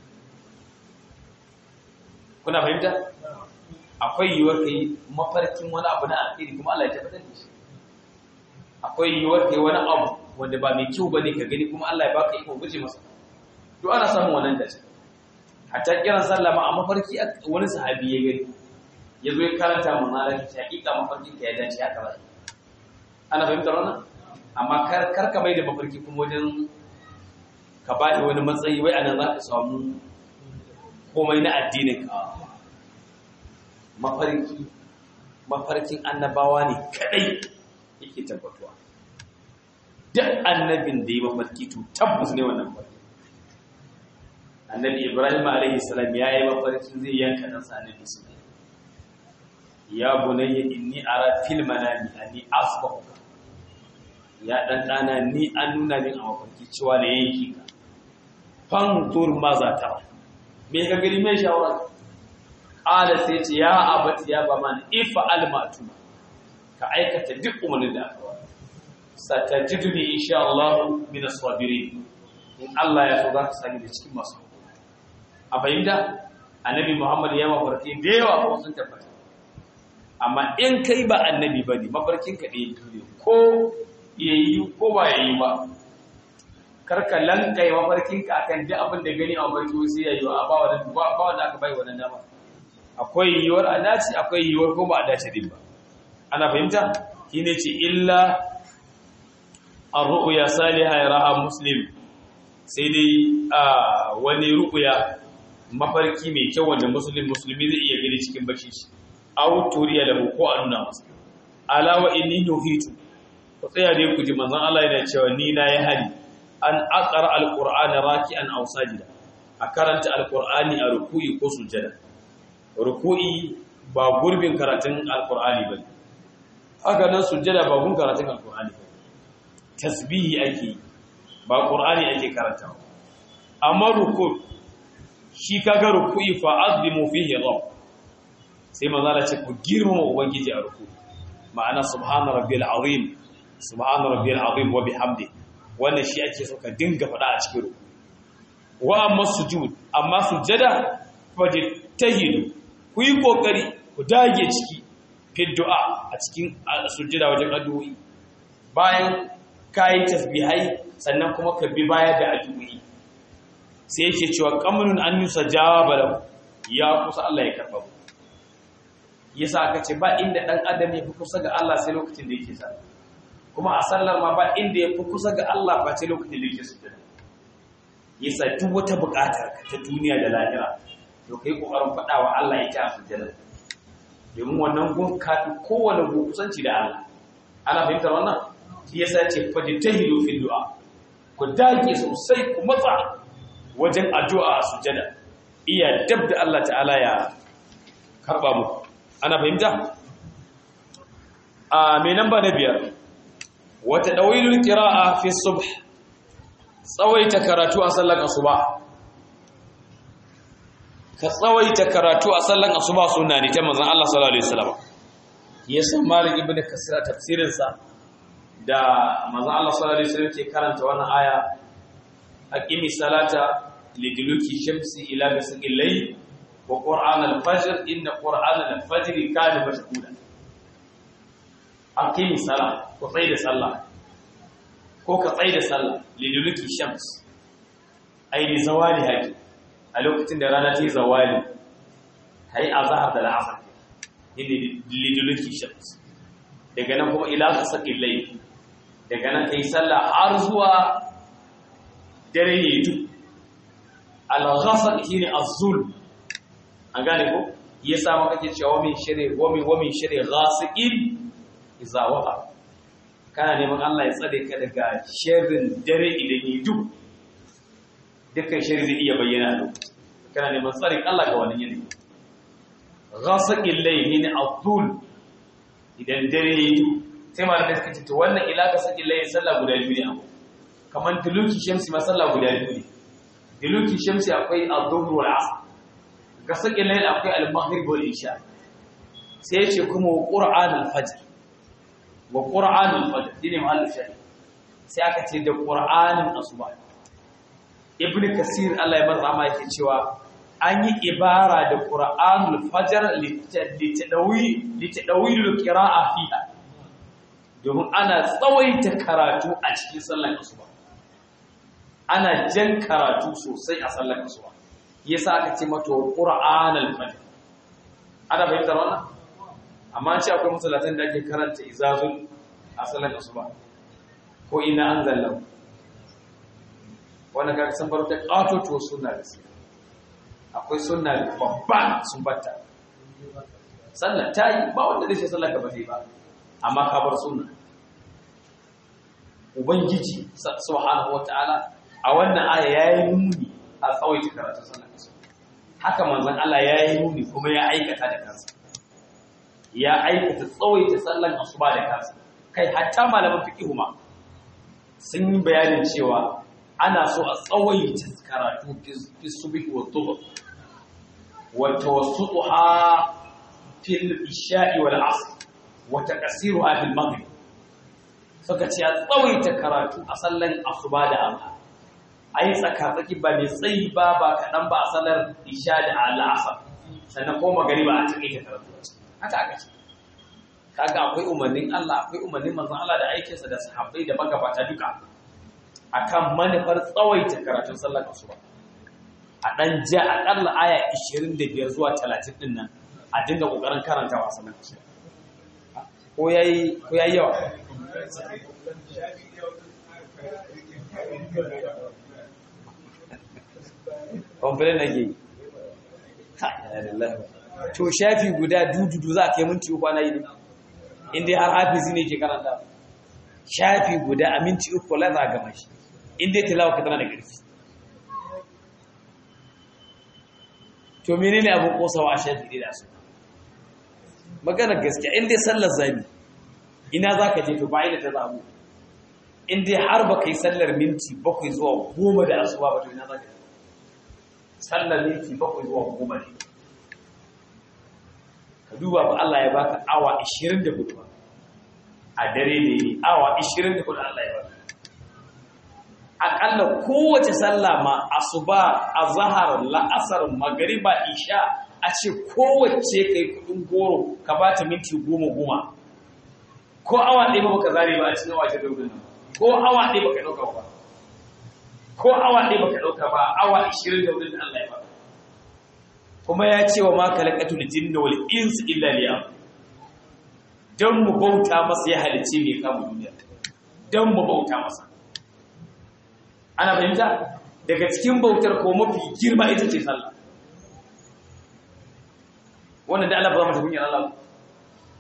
kuna fahimta akwai yiwuwar kai mafarkin wani abu na alheri kuma Allah ya tabbatar da shi akwai yiwuwar kai wani abu wanda ba mai kyau bane ka gani kuma Allah ya baka iko guje masa to ana samun wannan dace hatta kiran sallah ma a mafarki wani sahabi ya gani ya zo ya karanta mun na shi hakika mafarkin ka ya dace haka ba ana fahimtar wannan amma kar kar ka bai da mafarki kuma wajen ka ba da wani matsayi wai anan za ka samu komai na addinin ka mafarki mafarkin annabawa ne kadai yake tabbatuwa duk annabin da yi mafarki to tabbas ne wannan mafarki annabi ibrahim alaihi salam ya yi mafarkin zai yanka dan sa annabi ismail ya bunayya inni ara fil manami anni asbahuka ya dan dana ni an nuna min a mafarki cewa da yanki ka fantur maza ta me ka gani mai shawara ala sai ce ya abati ya ba man ifa almatu ka aikata duk umarnin da aka wani satajiduni insha Allah min as-sabirin in Allah ya so za ka sani da cikin masu a fahimta annabi Muhammad ya mafarki da yawa ko sun tabbata amma in kai ba annabi bane mafarkin ka ɗaya ne ko yayi ko ba yayi ba karka lankai mafarkin ka akan duk abin da gani a mafarki sai yayi ba ba wanda ba wanda aka bai wannan dama akwai yiwuwar a dace akwai yiwuwar ko ba a dace din ba ana fahimta shine ce illa ar-ru'ya salihah yaraha muslim sai dai wani ru'ya mafarki mai kyau wanda muslim musulmi zai iya gani cikin bacci shi aw turiya lahu ko a nuna masa ala wa inni nuhitu ku tsaya dai ku ji manzon Allah yana cewa ni na yi hali an aqra al-qur'ana raki'an aw sajida a karanta al-qur'ani a ruku'i ko sujada ruku'i ba gurbin karatun al-qur'ani bane haka nan sujada ba gun karatun al-qur'ani bane tasbihi ake ba qur'ani ake karantawa amma ruku shi kaga ruku'i fa azimu fihi rabb sai manzo ce ku girmama ubangiji a ruku ma'ana subhana rabbiyal azim subhana rabbiyal azim wa bihamdi wannan shi ake so ka dinga faɗa a cikin ruku wa amma sujud amma sujada fajtahidu ku yi kokari ku dage ciki fi du'a a cikin sujada wajen addu'o'i bayan kayi tasbihai sannan kuma ka bi baya da addu'o'i sai yake cewa qamunun an yusajaba lahu ya kusa Allah ya karba ku yasa aka ce ba inda dan adam ya fi kusa ga Allah sai lokacin da yake sallah kuma a sallar ma ba inda ya fi kusa ga Allah ba sai lokacin da yake sujjada yasa duk wata buƙatar ka ta duniya da lahira to kai kokarin faɗa wa Allah ya ta sujjada domin wannan gun kaɗi kowane gun kusanci da Allah ana fahimtar wannan shi yasa ce fajtahidu fi du'a ku dage sosai ku matsa wajen addu'a a sujada iya dab da Allah ta'ala ya karba mu ana fahimta a mai namba na biyar wata dawilul qira'a fi subh tsawaita karatu a sallar asuba ka tsawaita karatu a sallar asuba sunna ne ta manzon Allah sallallahu alaihi wasallam yasa malik ibn kasir tafsirin sa da manzon Allah sallallahu alaihi wasallam ke karanta wannan aya aqimi salata liduluki shamsi ila ghasaqil layl wa qur'an al-fajr inna qur'an al-fajr kana mashhuda aqimi salat ko tsaye da sallah ko ka tsaye da sallah liduluki shams ai li zawali haqi a lokacin da rana ta yi zawali kai azhar da al'asr inda liduluki shams daga nan kuma ila ghasaqil layl daga nan kai sallah har zuwa dare ya yi al-ghasaq shine az-zul an gane ko yasa maka ke cewa min shari wa min wa min shari ghasiqin idza waqa kana neman Allah ya tsare ka daga sharrin dare idan yi duk dukkan shari zai iya bayyana a kana neman tsarin Allah ga wannan yanayi ghasaqil layli ne az-zul idan dare yi duk sai malamai suka ce to wannan ila ghasaqil layli sallah guda biyu ne abu kamar duluki shamsi masalla guda biyu ne duluki shamsi akwai al-dhuhr wal asr ga sakin layl akwai al-maghrib wal isha sai yace kuma qur'an al-fajr wa qur'an al-fajr dine mahallin shahi sai aka ce da qur'anin asuba ibnu kasir Allah ya bar rahama yake cewa an yi ibara da qur'an al-fajr litadawi litadawi al-qira'a fiha domin ana tsawaita karatu a cikin sallar asuba ana jan karatu sosai a sallar asuba yasa aka ce mata qur'an al-fajr ana fahimtar wannan amma ce akwai musallatan da ake karanta izazul a sallar asuba ko ina anzalna wannan kaga san bar ta qatoto sunna da sai akwai sunna babba sun batta sallar tayi ba wanda zai sallar ka ba sai ba amma ka bar sunna ubangiji subhanahu wataala a wannan aya yayi nuni a tsawaita karatun sallar haka manzon Allah yayi nuni kuma ya aikata da kansa ya aikata tsawaita sallar asuba da kansa kai hatta malaman fiqh ma sun yi bayanin cewa ana so a tsawaita karatu fi subhi wa dhuhr wa tawassuha fil isha'i wal 'asr wa taqsiruha fil maghrib suka ce a tsawaita karatu a sallan asuba da amma a yi tsakatsaki ba mai tsayi ba ba kaɗan ba a sallar isha da al'asar sannan ko magari ba a taƙaita karatu haka aka ce kaga akwai umarnin Allah akwai umarnin manzon Allah da aikinsa da sahabbai da magabata duka akan manufar tsawaita karatun sallar asuba a ɗan ja aƙalla aya 25 zuwa 30 ɗin nan a dinga ƙoƙarin karantawa sallar asuba ko yayi ko yayi yawa kwamfilin na ke to shafi guda dududu za a kai minti uku ana yi ne inda har hafizi ne ke karanta shafi guda a minti uku la za a gama shi inda tilawa ka tana da ƙarfi to menene abin kosawa a shafi ɗaya da su magana gaskiya inda sallar zabi ina za ka je to bayan da ta zamu in dai har ba kai sallar minti bakwai zuwa goma da asuba ba to ina za ka je sallar minti bakwai zuwa goma ne ka duba ba Allah ya baka awa 24 ba a dare ne awa 24 Allah ya baka akalla kowace sallah ma asuba azhar la'asar magriba isha a ce kowace kai kudin goro ka bata minti goma goma ko awa ɗaya ba baka zare ba a cikin wace daudin nan ko awa ɗaya baka ɗauka ba ko awa ɗaya baka ɗauka ba awa 20 daudin da Allah ya baka kuma ya ce wa ma kalaqatul jinna wal insi illa liyam dan mu bauta masa ya halice mai kama duniya dan mu bauta masa ana fahimta daga cikin bautar ko mafi girma ita ce sallah wannan da Allah ba mata kunyar Allah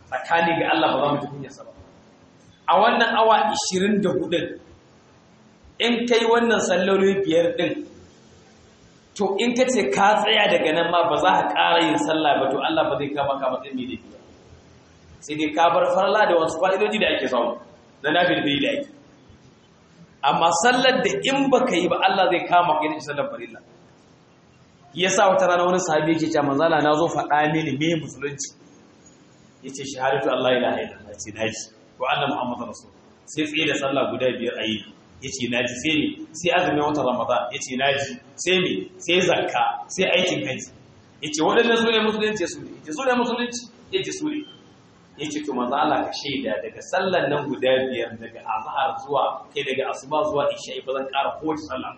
tsakani ga Allah ba za mu ji kunyarsa ba a wannan awa 24 in kai wannan salloli biyar din to in ka ce ka tsaya daga nan ma ba za ka ƙara yin sallah ba to Allah ba zai kama ka matsayin mai laifi sai dai ka bar farla da wasu fa'idoji da ake samu na nafil bai da ake amma sallar da in baka yi ba Allah zai kama ka yin sallar farilla yasa wata rana wani sahabi yake cewa manzala na zo faɗa mini me musulunci yace shahadatu Allah ilaha illallah ce naji wa anna muhammadar rasul sai tsaye da sallah guda biyar a yi yace naji sai ne sai azumin watan ramadan yace naji sai ne sai zakka sai aikin haji yace waɗannan su ne musulunci su ne yace su ne musulunci yace su ne yace to manzo Allah ka shaida daga sallan nan guda biyar daga azhar zuwa kai daga asuba zuwa isha ba zan ƙara kowace sallah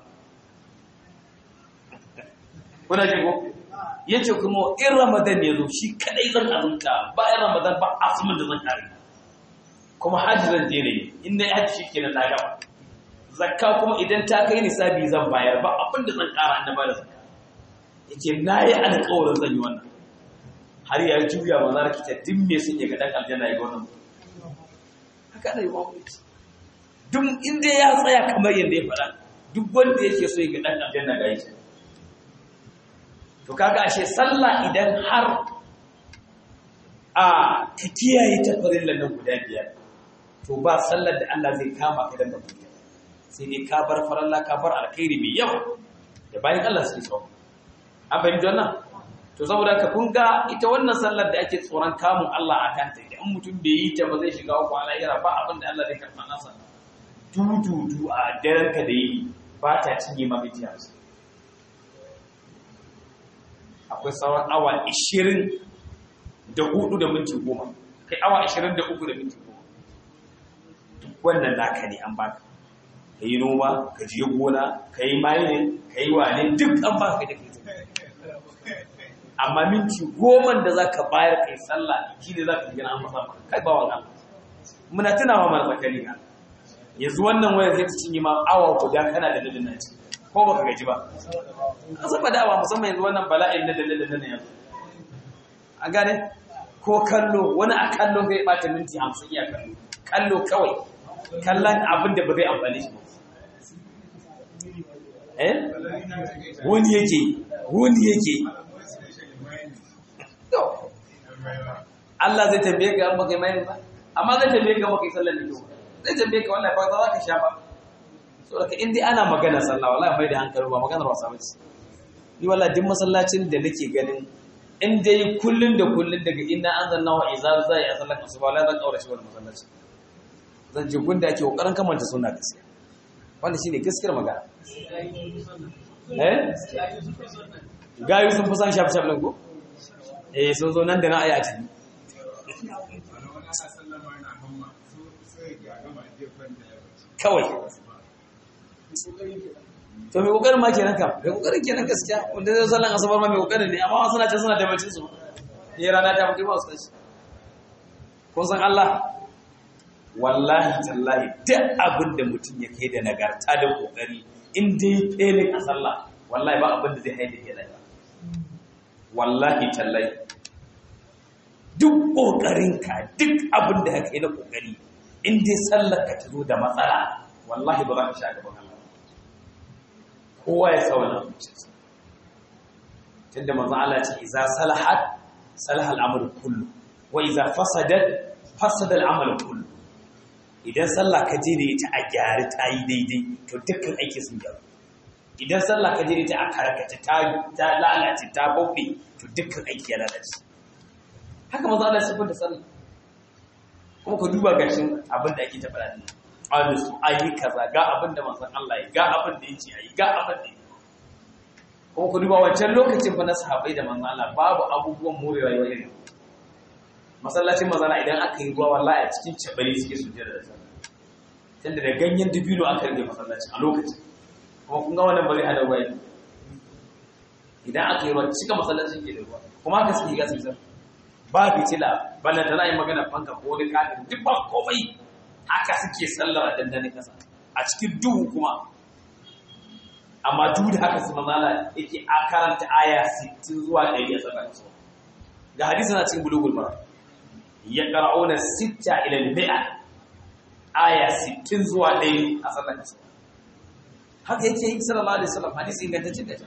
kuna ji ko yace kuma in ramadan ya zo shi kadai zan azumta ba in ramadan ba azumin da zan kare kuma hajji zan je ne in na hajji shi kenan na gaba zakka kuma idan ta kai nisabi zan bayar ba abin da zan kara an ba da zakka yace na yi alƙawarin zan yi wannan har ya juya ma zara kita duk me sun ya ga dan aljanna ya ga wannan haka ne ba ku duk inda ya tsaya kamar yadda ya faɗa duk wanda yake so ya ga dan aljanna ga yake to kaga ashe sallah idan har a ka kiyaye ta farillan nan guda biyar to ba sallar da Allah zai kama ka dan ba sai dai ka bar faralla ka bar alkhairi mai yawa da bayan Allah suke so an fahimci wannan to saboda ka kun ga ita wannan sallar da ake tsoron kamun Allah a kanta idan mutum bai yi ta ba zai shiga uku alayira ba abin da Allah zai karɓa nasa dududu a daren ka da yi ba ta cinye ma miji akwai sauran awa 20 da hudu da minti goma kai awa 23 da minti goma duk wannan naka ne an baka ka yi noma ka je gona ka yi mining ka yi wane duk an baka da kai amma minti goma da za ka bayar kai sallah shi ne za ka gina an masa kai ba wa muna tunawa mara zakari na yanzu wannan wayar zai ta cinye ma awa guda kana da dalilin na ci ko baka gaji ba an saba dawa musamman yanzu wannan bala'in na dalilin na yanzu a gane ko kallo wani a kallo zai bata minti hamsin iya kallo kallo kawai kallon abin da ba zai amfani shi ba eh wani yake wani yake Allah zai tambaye ka an baka mai ba amma zai tambaye ka baka sallar da kyau zai tambaye ka wallahi ba za ka sha ba so daga in dai ana magana sallah wallahi mai da hankali ba maganar wasa ba ce ni wallahi duk masallacin da nake ganin in dai kullun da kullun daga inna anzalna wa izar zai a sallar asuba wallahi zan kaura shi wannan masallaci zan je gunda ake kokarin kamanta sunna gaskiya wannan shine gaskiyar magana eh gayu sun fi san shafi shafi nan ko eh sun zo nan da na aya a ciki kawai to mai kokarin ma kenan kam mai kokarin kenan gaskiya wanda zai sallan asabar ma mai kokarin ne amma wasu na can suna da bacin su ne rana ta mutu ba su tashi kun san Allah wallahi tallahi duk abin da mutum ya kai da nagarta da kokari in dai felin a sallah wallahi ba abin da zai haida ke da wallahi tallahi duk kokarinka duk abin da ya kai na kokari in dai sallar ka ta zo da matsala wallahi ba za ka sha gaban Allah kowa ya sa wannan zuciyarsa tunda manzo Allah ce idza salahat salaha al-amru kullu wa idza fasadat fasada al-amalu kullu idan sallah ka je da ita a gyara ta yi daidai to dukkan aiki sun gyaru idan sallah ka je da ita a karkace ta ta lalace ta bauɗe to dukkan aiki ya lalace haka manzo Allah ya da sallah kuma ku duba gashin abin da ake ta faɗa din alu su ayi kaza ga abin da manzon Allah ya ga abin da yake ayi ga abin da kuma ku duba wancan lokacin fa na sahabbai da manzon Allah babu abubuwan morewa yau irin masallacin mazana idan aka yi ruwa wallahi a cikin cabari suke sujjada da sallah tunda da ganyen dubino aka rage masallacin a lokacin kuma kun ga wannan ba zai hada ruwa idan aka yi ruwa cika masallacin ke da ruwa kuma haka suke gasa sallah ba fitila balla da ra'ayin magana fanka ko wani kafin duk ba komai haka suke sallar a dandane kasa a cikin duhu kuma amma duk da haka su mazala yake a karanta aya 60 zuwa 100 a tsakanin su ga hadisi na cikin bulugul mara ya qara'una sitta ila al-mi'a aya 60 zuwa 100 a sallar asuba haka yake yi sallallahu alaihi wasallam hadisi ingantacce da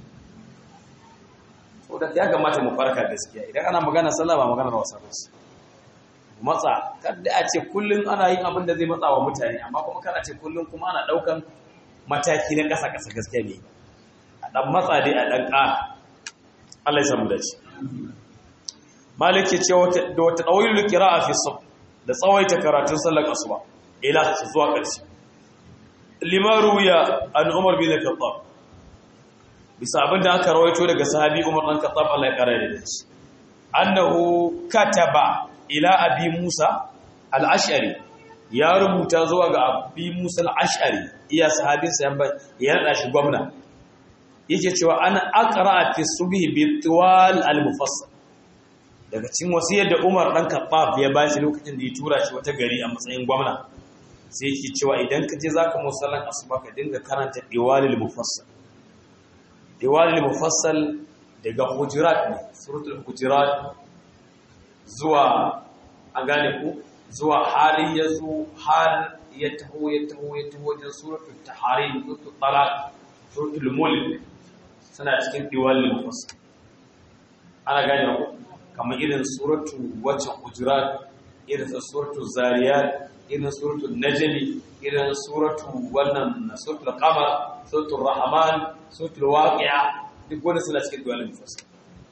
so da ya kamata mu farka gaskiya idan ana magana sallah ba maganar wasa ba matsa kada a ce kullun ana yin abin da zai matsa wa mutane amma kuma kana ce kullun kuma ana daukan mataki na kasa kasa gaskiya ne a dan matsa dai a dan ƙara Allah ya samu dace Malik ya ce da wata dawilul qira'a fi sub da tsawaita karatun sallar asuba ila zuwa ƙarshe limaru ya an umar bin khattab bisa abinda aka rawaito daga sahabi umar dan khattab Allah ya kare da shi annahu kataba ila abi musa al-ash'ari ya rubuta zuwa ga abi musa al-ash'ari iya sahabin sa ya rada shi gwamna yake cewa ana aqra fi subhi bi tiwal al-mufassal daga cikin wasiyar da umar dan khattab ya bashi lokacin da ya tura shi wata gari a matsayin gwamna sai yake cewa idan ka je zaka musallan asuba ka dinga karanta diwalil mufassal diwalil mufassal daga hujurat ne suratul hujurat zuwa an gane ku zuwa hali ya zo har ya taho ya taho ya taho wajen suratul taharim suratul talaq suratul mulk suna cikin diwalil mufassal ana gane ku kamar irin suratul wacce hujurat irin suratul zariyat irin suratul najmi irin suratul wannan suratul qamar suratul rahman suratul waqi'a duk wanda suna cikin duwalin mufassal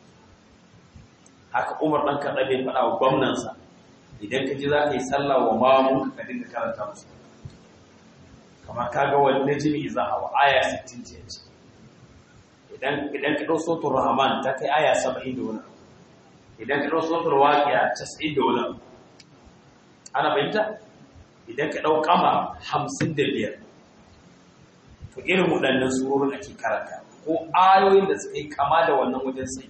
haka Umar dan kada bai fada wa gwamnan sa idan ka ji za ka yi sallah wa mamu ka dinga karanta musu kamar kaga wal najmi idza hawa aya 60 ce idan idan ka dau suratul rahman ta kai aya 70 da wani idan ka dau suratul waqi'a 90 da wani ana fahimta idan ka ɗau kama hamsin da biyar to irin waɗannan surorin ake karanta ko ayoyin da suka yi kama da wannan wajen sai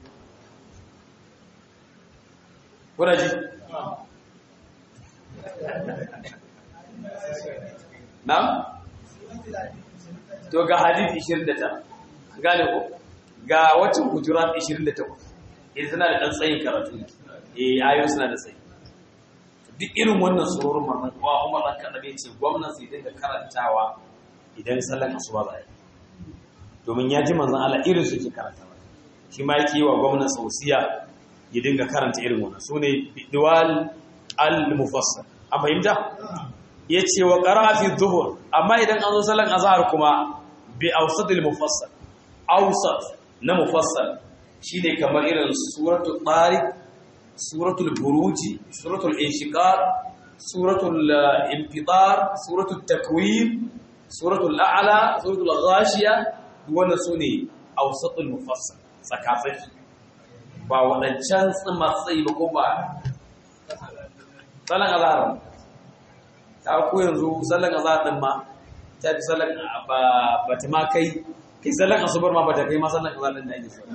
kuna ji? na? to ga hadith 29 gane ko ga wacin hujurat 28 idan suna da ɗan tsayin karatu ne eh ayoyi suna da tsayi duk irin wannan surorin manzon kuwa Umar dan Kadabe ce gwamnan sai dinga karantawa idan sallan asuba za yi domin ya ji manzon Allah irin su ke karantawa shi ma yake yi wa gwamnan sausiya ya dinga karanta irin wannan sune diwal al-mufassal an fahimta yace wa qara'a fi dhuhr amma idan an zo sallan azhar kuma bi awsatil mufassal awsat na mufassal shine kamar irin suratul tariq suratul buruji suratul inshiqaq suratul infitar suratul takwir suratul a'la suratul ghashiya wannan sune awsatul mufassal tsakatsaki ba wadancan tsimatsai ba ko ba salan azhar ta ko yanzu salan azhar din ma ta fi salan ba ba ta ma kai kai salan asubar ma ba ta kai ma salan azhar din da ake so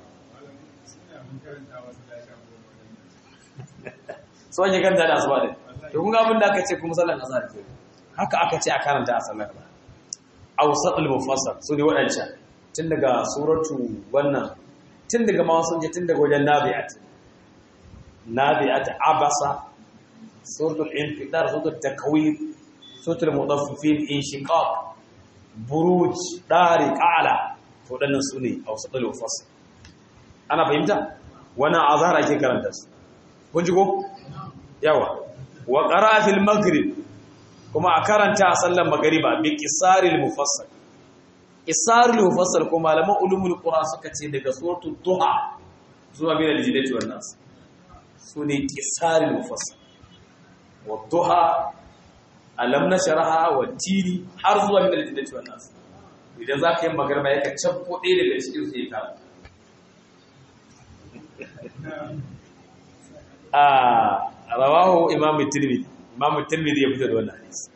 so ake kanta da asuba din to kun ga abin da aka ce kuma sallan azhar ke haka aka ce a karanta a sallar ba awsatul mufassal su ne wadancan tun daga suratu wannan tun daga ma sun je tun daga wajen nabi'at nabi'at abasa suratul infitar suratul takwir suratul mudaffifin inshiqaq buruj dariq ala to wadannan su ne awsatul mufassal ana fahimta wannan azhar ake karanta su kun ji ko yawa wa qara'a fil maghrib kuma a karanta a sallar magriba bi qisaril mufassal qisaril mufassal ko malaman ulumul qur'an suka ce daga suratul duha zuwa min al-jidati wan nas sune qisaril mufassal wa duha alam nashraha wa tiri har zuwa min al-jidati wan nas idan zaka yi magriba yake cabbo ɗaya daga cikin su ya karanta a rawahu imamu tirmidhi imamu tirmidhi ya fito da wannan hadisi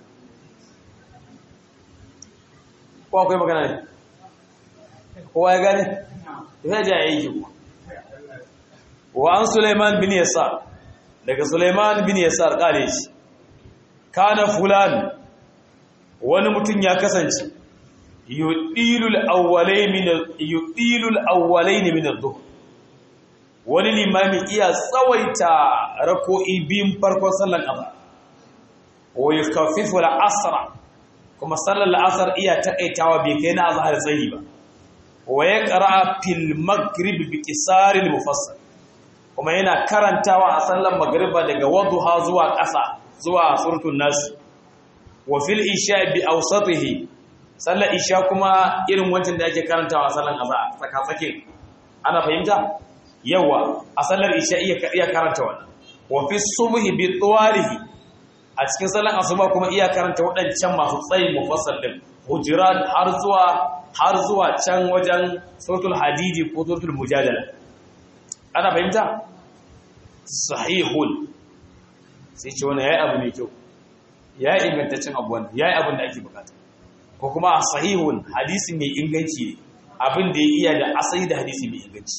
ko akwai magana ne kowa ya gane ya ji a yi kuma wa an suleiman bin yasar daga suleiman bin yasar kare shi kana fulan wani mutum ya kasance yudilul awwalayn min yudilul awwalayn min ad-dhuhr wani limami iya tsawaita rako'i biyun farkon sallar azhar wa yukaffifu al-asra kuma sallar al-asr iya takaitawa bai kai na azhar tsayi ba wa yaqra fil maghrib bi qisar al-mufassal kuma yana karantawa a sallar magriba daga wadduha zuwa ƙasa zuwa suratul nas wa fil isha bi awsatihi sallar isha kuma irin wancan da ake karantawa a sallar azhar tsaka tsake ana fahimta yawa a sallar isha iya iya karanta wannan wa fi subhi bi tuwarihi a cikin sallar asuba kuma iya karanta waɗancan masu tsayi mufassal din hujurat har zuwa har zuwa can wajen suratul hadidi ko suratul mujadala ana fahimta sahihul sai ce wannan yayi abu mai kyau yayi ingantaccen abu wannan yayi abin da ake bukata ko kuma sahihun hadisi mai inganci ne abin da ya iya da asali da hadisi mai inganci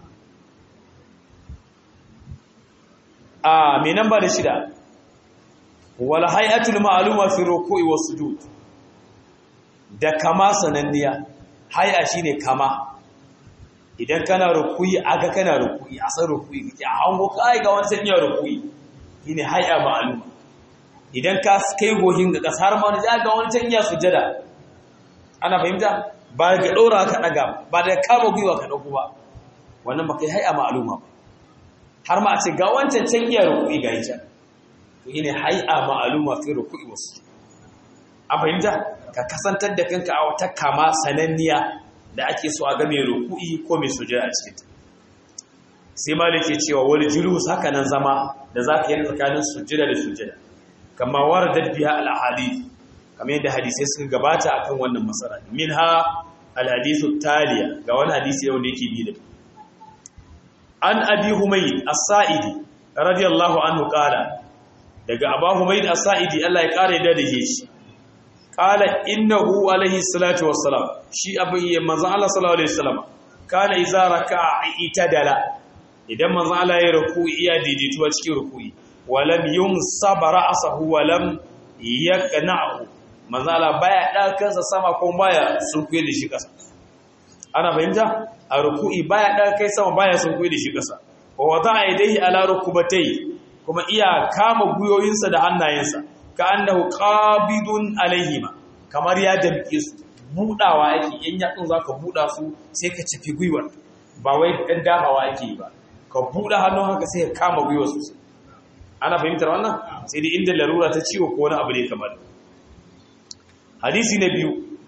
a mai namba da shida wal hay'atul ma'luma fi ruku'i was sujud da kama sananniya hay'a shine kama idan kana ruku'i aga kana ruku'i a san ruku'i kake a hango kai ga wani sanya ruku'i shine hay'a ma'luma idan ka kai gohin ga kasar ma ga wani sanya sujada ana fahimta ba ga ɗora ka ɗaga ba da kama gwiwa ka ɗauku ba wannan ba kai hai'a ma'aluma ba har ma a ce ga wancan can iya rukui ga ita to yi ne hai'a ma'aluma fi rukui wasu a fahimta ka kasantar da kanka a wata kama sananniya da ake so a ga mai rukui ko mai sujada a cikin sai ma da ke cewa wani julus haka nan zama da za ka yi tsakanin sujada da sujada kama waradar biya al-ahadith kamar yadda hadisai suka gabata akan wannan masara minha alhadithu taliya ga wani hadisi yau da yake bi da an abi humayd as-sa'idi radiyallahu anhu qala daga aba humayd as-sa'idi Allah ya kare da da shi qala innahu alayhi salatu wassalam shi abin manzon Allah sallallahu alaihi wasallam kana idza raka'a itadala idan manzon Allah ya ruku'i iya daidaituwa cikin ruku'i walam yumsaba ra'sahu walam yaqna'u manzala baya ɗakansa sama ko baya sunkuye da shi ƙasa ana fahimta a ruku'i baya ɗakai sama baya sunkuye da shi ƙasa wa wata a idaihi ala rukubatai kuma iya kama guyoyinsa da hannayensa ka annahu qabidun alaihima kamar ya damke su budawa yake in yatsun zaka buda su sai ka cifi gwiwar ba wai dan damawa yake yi ba ka buda hannun haka sai ka kama gwiwar sosai ana fahimtar wannan sai dai inda larura ta ciwo ko wani abu ne kamar hadisi na biyu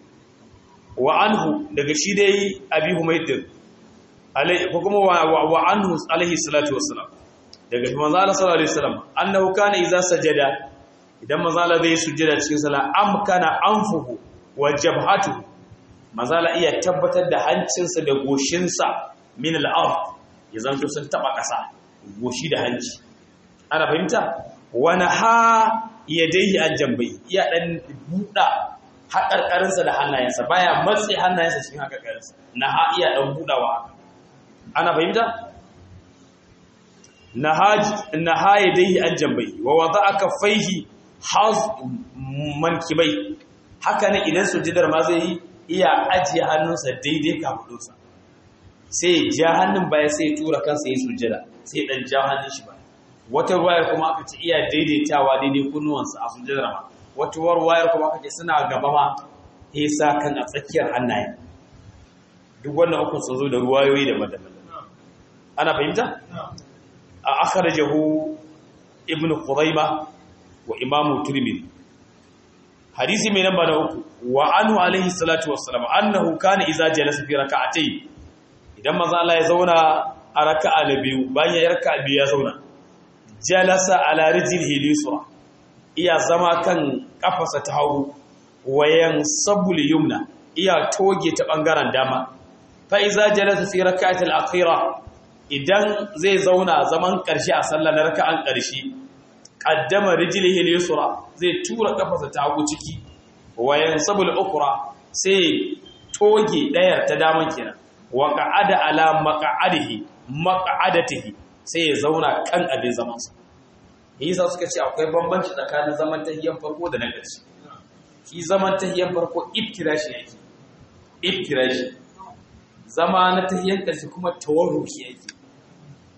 wa anhu daga shi dai abi humaydin alai ko kuma wa anhu alaihi salatu wassalam daga manzo Allah sallallahu alaihi wasallam annahu kana idza sajada idan manzo Allah zai sujjada cikin sallah amkana anfuhu wa jabhatuhu manzo Allah iya tabbatar da hancinsa da goshinsa min al-ard ya zanto sun taba kasa goshi da hanci ana fahimta wa naha yadayhi al-jambai iya dan buda haƙarƙarinsa da hannayensa baya matsi hannayensa cikin haƙarƙarinsa na ha iya ɗan buɗawa ana fahimta na ha ya dai an jambai wa wata aka faihi haz mankibai haka ne idan sujidar ma zai yi iya ajiye hannunsa daidai kafudunsa sai ya ja hannun baya sai ya tura kansa ya sujida sai ya ɗan ja hannun shi baya wata ruwayar kuma aka ce iya daidaitawa daidai kunnuwansa a sujidar ma wata warwayar kuma kake suna gaba ma sa kan a tsakiyar hannaye duk wannan ukun sun zo da ruwayoyi da madaban ana fahimta a akhrajahu ibn khuzaima wa imamu tirmidhi hadisi mai namba na uku wa anhu alaihi salatu wassalam annahu kana idza jalasa fi rak'atayn idan manzo Allah ya zauna a raka'a na biyu bayan ya raka'a biyu ya zauna jalasa ala rijlihi lisra iya zama kan kafarsa ta hagu wayan sabul yumna iya toge ta bangaren dama fa iza jalasa fi rak'atil akhira idan zai zauna zaman karshe a sallar na raka'an karshe qaddama rijlihi al-yusra zai tura kafarsa ta hagu ciki wayan sabul ukra sai toge dayar ta dama kenan wa qa'ada ala maq'adihi maq'adatihi sai ya zauna kan abin zamansa yasa suka ce akwai bambanci tsakanin zaman tahiyyar farko da na ƙarshe shi zaman tahiyyar farko iftirashi yake iftirashi zama na tahiyyar ƙarshe kuma tawarruki yake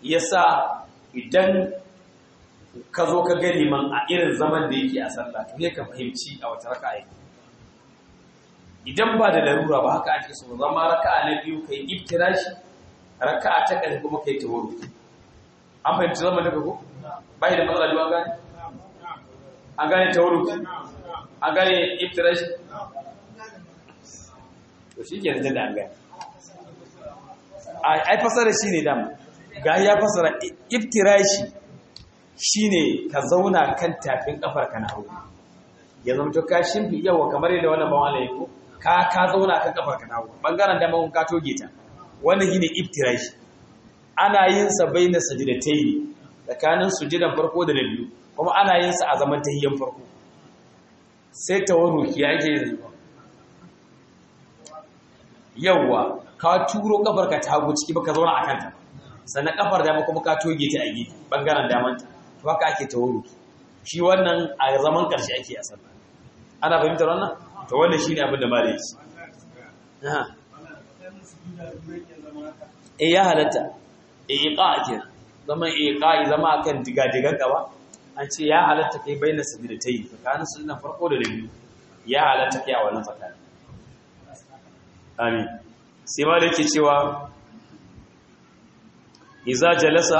yasa idan ka zo ka ga liman a irin zaman da yake a sallah to ne ka fahimci a wata raka'a yake idan ba da larura ba haka ake so zama raka'a na biyu kai iftirashi raka'a ta ƙarshe kuma kai tawarruk an fahimci zaman da ko bai da matsala duwan gane an gane tawarruk an gane iftirashi to shi ke da an gane ai fasara shi ne dama ga ya fasara iftirashi shi ne ka zauna kan tafin kafar ka na hau ya zama to ka shimfi yawa kamar yadda wannan bawan Allah ko ka ka zauna kan kafar ka na hau bangaren dama kun ka toge ta wannan shine iftirashi ana yin sa baina sajdatayn tsakanin sujudan farko da na biyu kuma ana yin sa a zaman tahiyyan farko sai tawarruki yake yin yawa ka turo kafar ka ta hagu ciki baka zauna a kanta sannan kafar dama kuma ka toge ta a gefe bangaren damanta to haka ake tawarruki shi wannan a zaman karshe ake a sallah ana fahimtar wannan to wannan shine abin da malai shi eh ya halatta iqa kenan zaman iqa zama akan digadigan gaba an ce ya halatta kai bayyana sabidatai tsakanin sunnan farko da biyu ya halatta kai a wannan tsakanin amin sai ma da yake cewa iza jalasa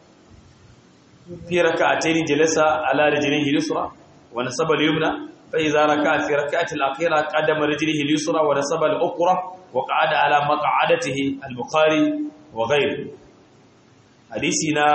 fi raka'atayn jalasa ala rijlihi al-yusra wa nasaba al-yumna fa iza raka'a fi raka'ati al-akhira qadama rijlihi al-yusra wa nasaba al-ukhra wa qa'ada ala maq'adatihi al-bukhari wa ghayr hadisi na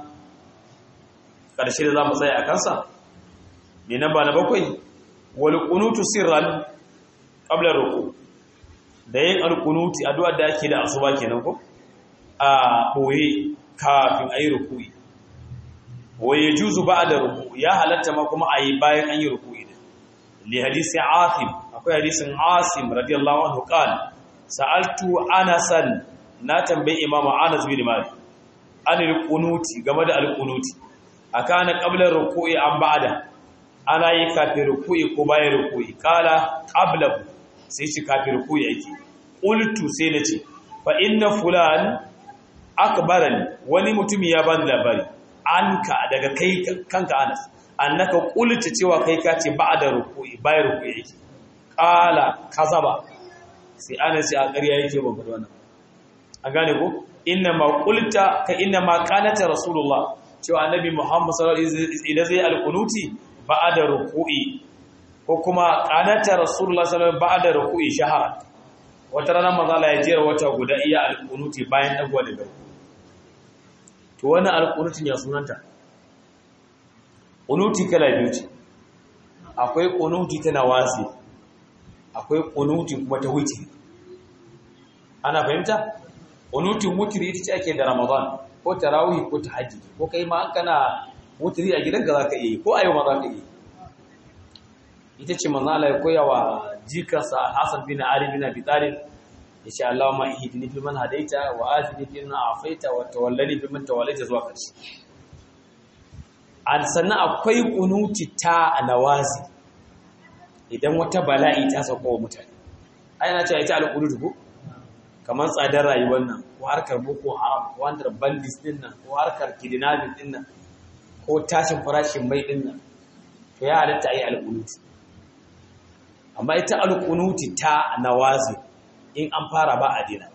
karshe da zamu tsaya a kansa ne namba na bakwai wal qunutu sirran qabla ruku' da yin alkunuti addu'ar da ake da asuba kenan ko a boye kafin ayi ruku'i waye juzu ba'da ruku ya halatta ma kuma ayi bayan an yi ruku'i din li hadisi asim akwai hadisin asim radiyallahu anhu qala sa'altu anasan na tambayi imam anas bin malik an alkunuti game da alkunuti akana qabla ruku'i an ba'da ana yi kafin ruku'i ko bayan ruku'i kala qablahu sai ci kafin ruku'i yake qultu sai nace fa inna fulan akbarani wani mutumi ya bani labari anka daga kai kanka Anas annaka qulta cewa kai ka ce ba'da ruku'i bayan ruku'i yake qala kazaba sai Anas ya ƙarya yake ba gudu wannan an gane ko inna ma qulta ka inna ma qanata rasulullah cewa annabi Muhammad sallallahu alaihi wasallam idan zai alqunuti ba'da ruku'i ko kuma qanata rasulullah sallallahu alaihi wasallam ba'da ruku'i shahara wata ranar mazala ya jera wata guda iya alƙunuti bayan ɗagwa da gaba to wani alƙunutin ya sunanta ƙunuti kala biyu ce akwai ƙunuti ta nawasi akwai ƙunuti kuma ta wuce ana fahimta ƙunutin wutiri ita ce ake da ramadan ko tarawih ko ta hajji ko kai ma an kana wutiri a gidanka za ka iya yi ko a yau ma za ka iya ita ce manzala ya koya wa jikarsa Hassan bin Ali bin Abi Talib yace Allahumma ihdini fi man hadaita wa afini fi man afaita wa tawallani fi man tawallaita zuwa karshe an sannan akwai kunuti ta nawazi idan wata bala'i ta sauka wa mutane ai na ce ita alqunutu ko kamar tsadar rayuwar nan ko harkar boko haram ko harkar bandits din nan ko harkar kidnapping din nan ko tashin farashin mai din nan to ya halatta ayi alqunuti amma ita alƙunuti ta nawazi in an fara ba a dina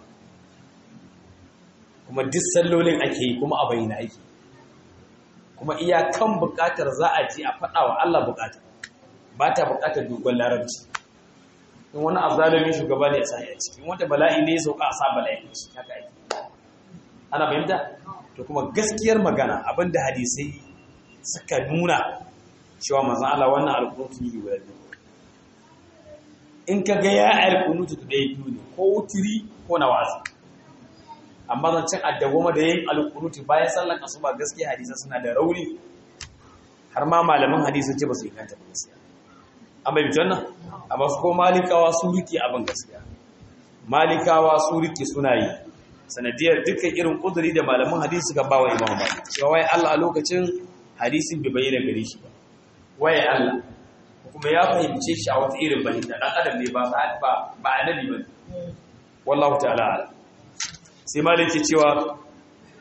kuma duk sallolin ake yi kuma a bayyana ake kuma iyakan buƙatar za a ji a faɗa wa Allah buƙatar ba ta buƙatar dogon larabci in wani azalimin shugaba ne ya sa ya ciki in wata bala'i ne ya sauka a sa bala'i ne shi haka ake ana fahimta to kuma gaskiyar magana abinda hadisai suka nuna cewa manzon Allah wannan alƙunuti ne guda biyu in ka ga ya alkunutu da ɗaya biyu ne ko wutiri ko na wazi amma zancen addagoma da yin alkunutu bayan sallan asuba gaskiya hadisa suna da rauni har ma malaman hadisa ce ba su inganta ba gaskiya an bai bitan nan amma su ko malikawa su rike abin gaskiya malikawa su rike suna yi sanadiyar dukkan irin kuduri da malaman hadisi suka ba wa imam malik cewa wai Allah a lokacin hadisin bai bayyana gare shi ba waye Allah kuma ya fahimce shi a wata irin fahimta dan adam ne ba ba ba annabi bane wallahu ta'ala sai maliki cewa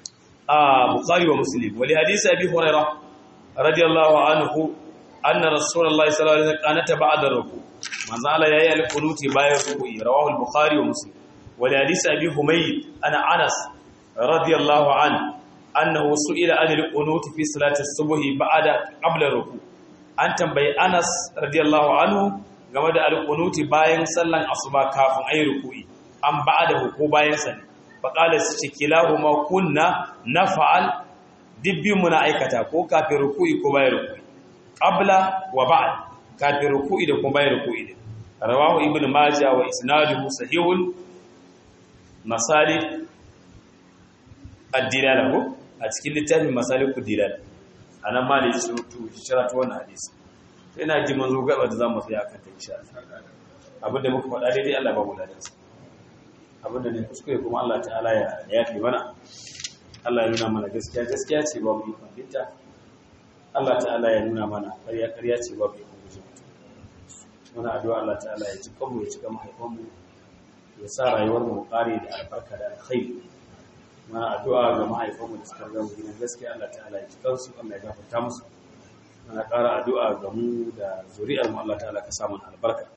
a bukhari wa muslim wali hadisi abi hurairah radiyallahu anhu anna rasulullahi sallallahu alaihi wasallam qanata ba'da ruku manzo Allah yayi al-qunuti bayan ruku'i rawahu al-bukhari wa muslim wali hadisi abi humayd ana anas radiyallahu anhu annahu su'ila an al-qunuti fi salati as-subhi ba'da qabla ruku an tambayi anas radiyallahu anhu game da al-qunuti bayan sallan asuba kafin ayi ruku'i an ba'da ko bayan sa faqala su ce kilahuma kunna naf'al dibbin muna aikata ko kafin ruku'i ko bayan ruku'i qabla wa ba'd kafin ruku'i da kuma bayan ruku'i din rawahu ibnu majah wa isnaduhu sahihun masalik ad-dilala ko a cikin littafin masalik ad-dilala anan ma da yi surutu shira ta wannan hadisi ina ji manzo gaba da zamu tsaya kan ta insha Allah abinda muka faɗa daidai Allah ba mu da dansa abinda ne kuskure kuma Allah ta'ala ya yafi mana Allah ya nuna mana gaskiya gaskiya ce ba mu yi fahimta Allah ta'ala ya nuna mana ƙarya ƙarya ce ba mu yi guje muna addu'a Allah ta'ala ya cika mu ya cika mahaifan mu ya sa rayuwar mu ƙare da albarka da alkhairi muna addu'a ga mahaifan mu da suka ga mu gidan gaskiya Allah ta'ala ya cika su Allah ya gafarta musu muna ƙara addu'a ga mu da zuri'ar mu Allah ta'ala ka sa mana albarka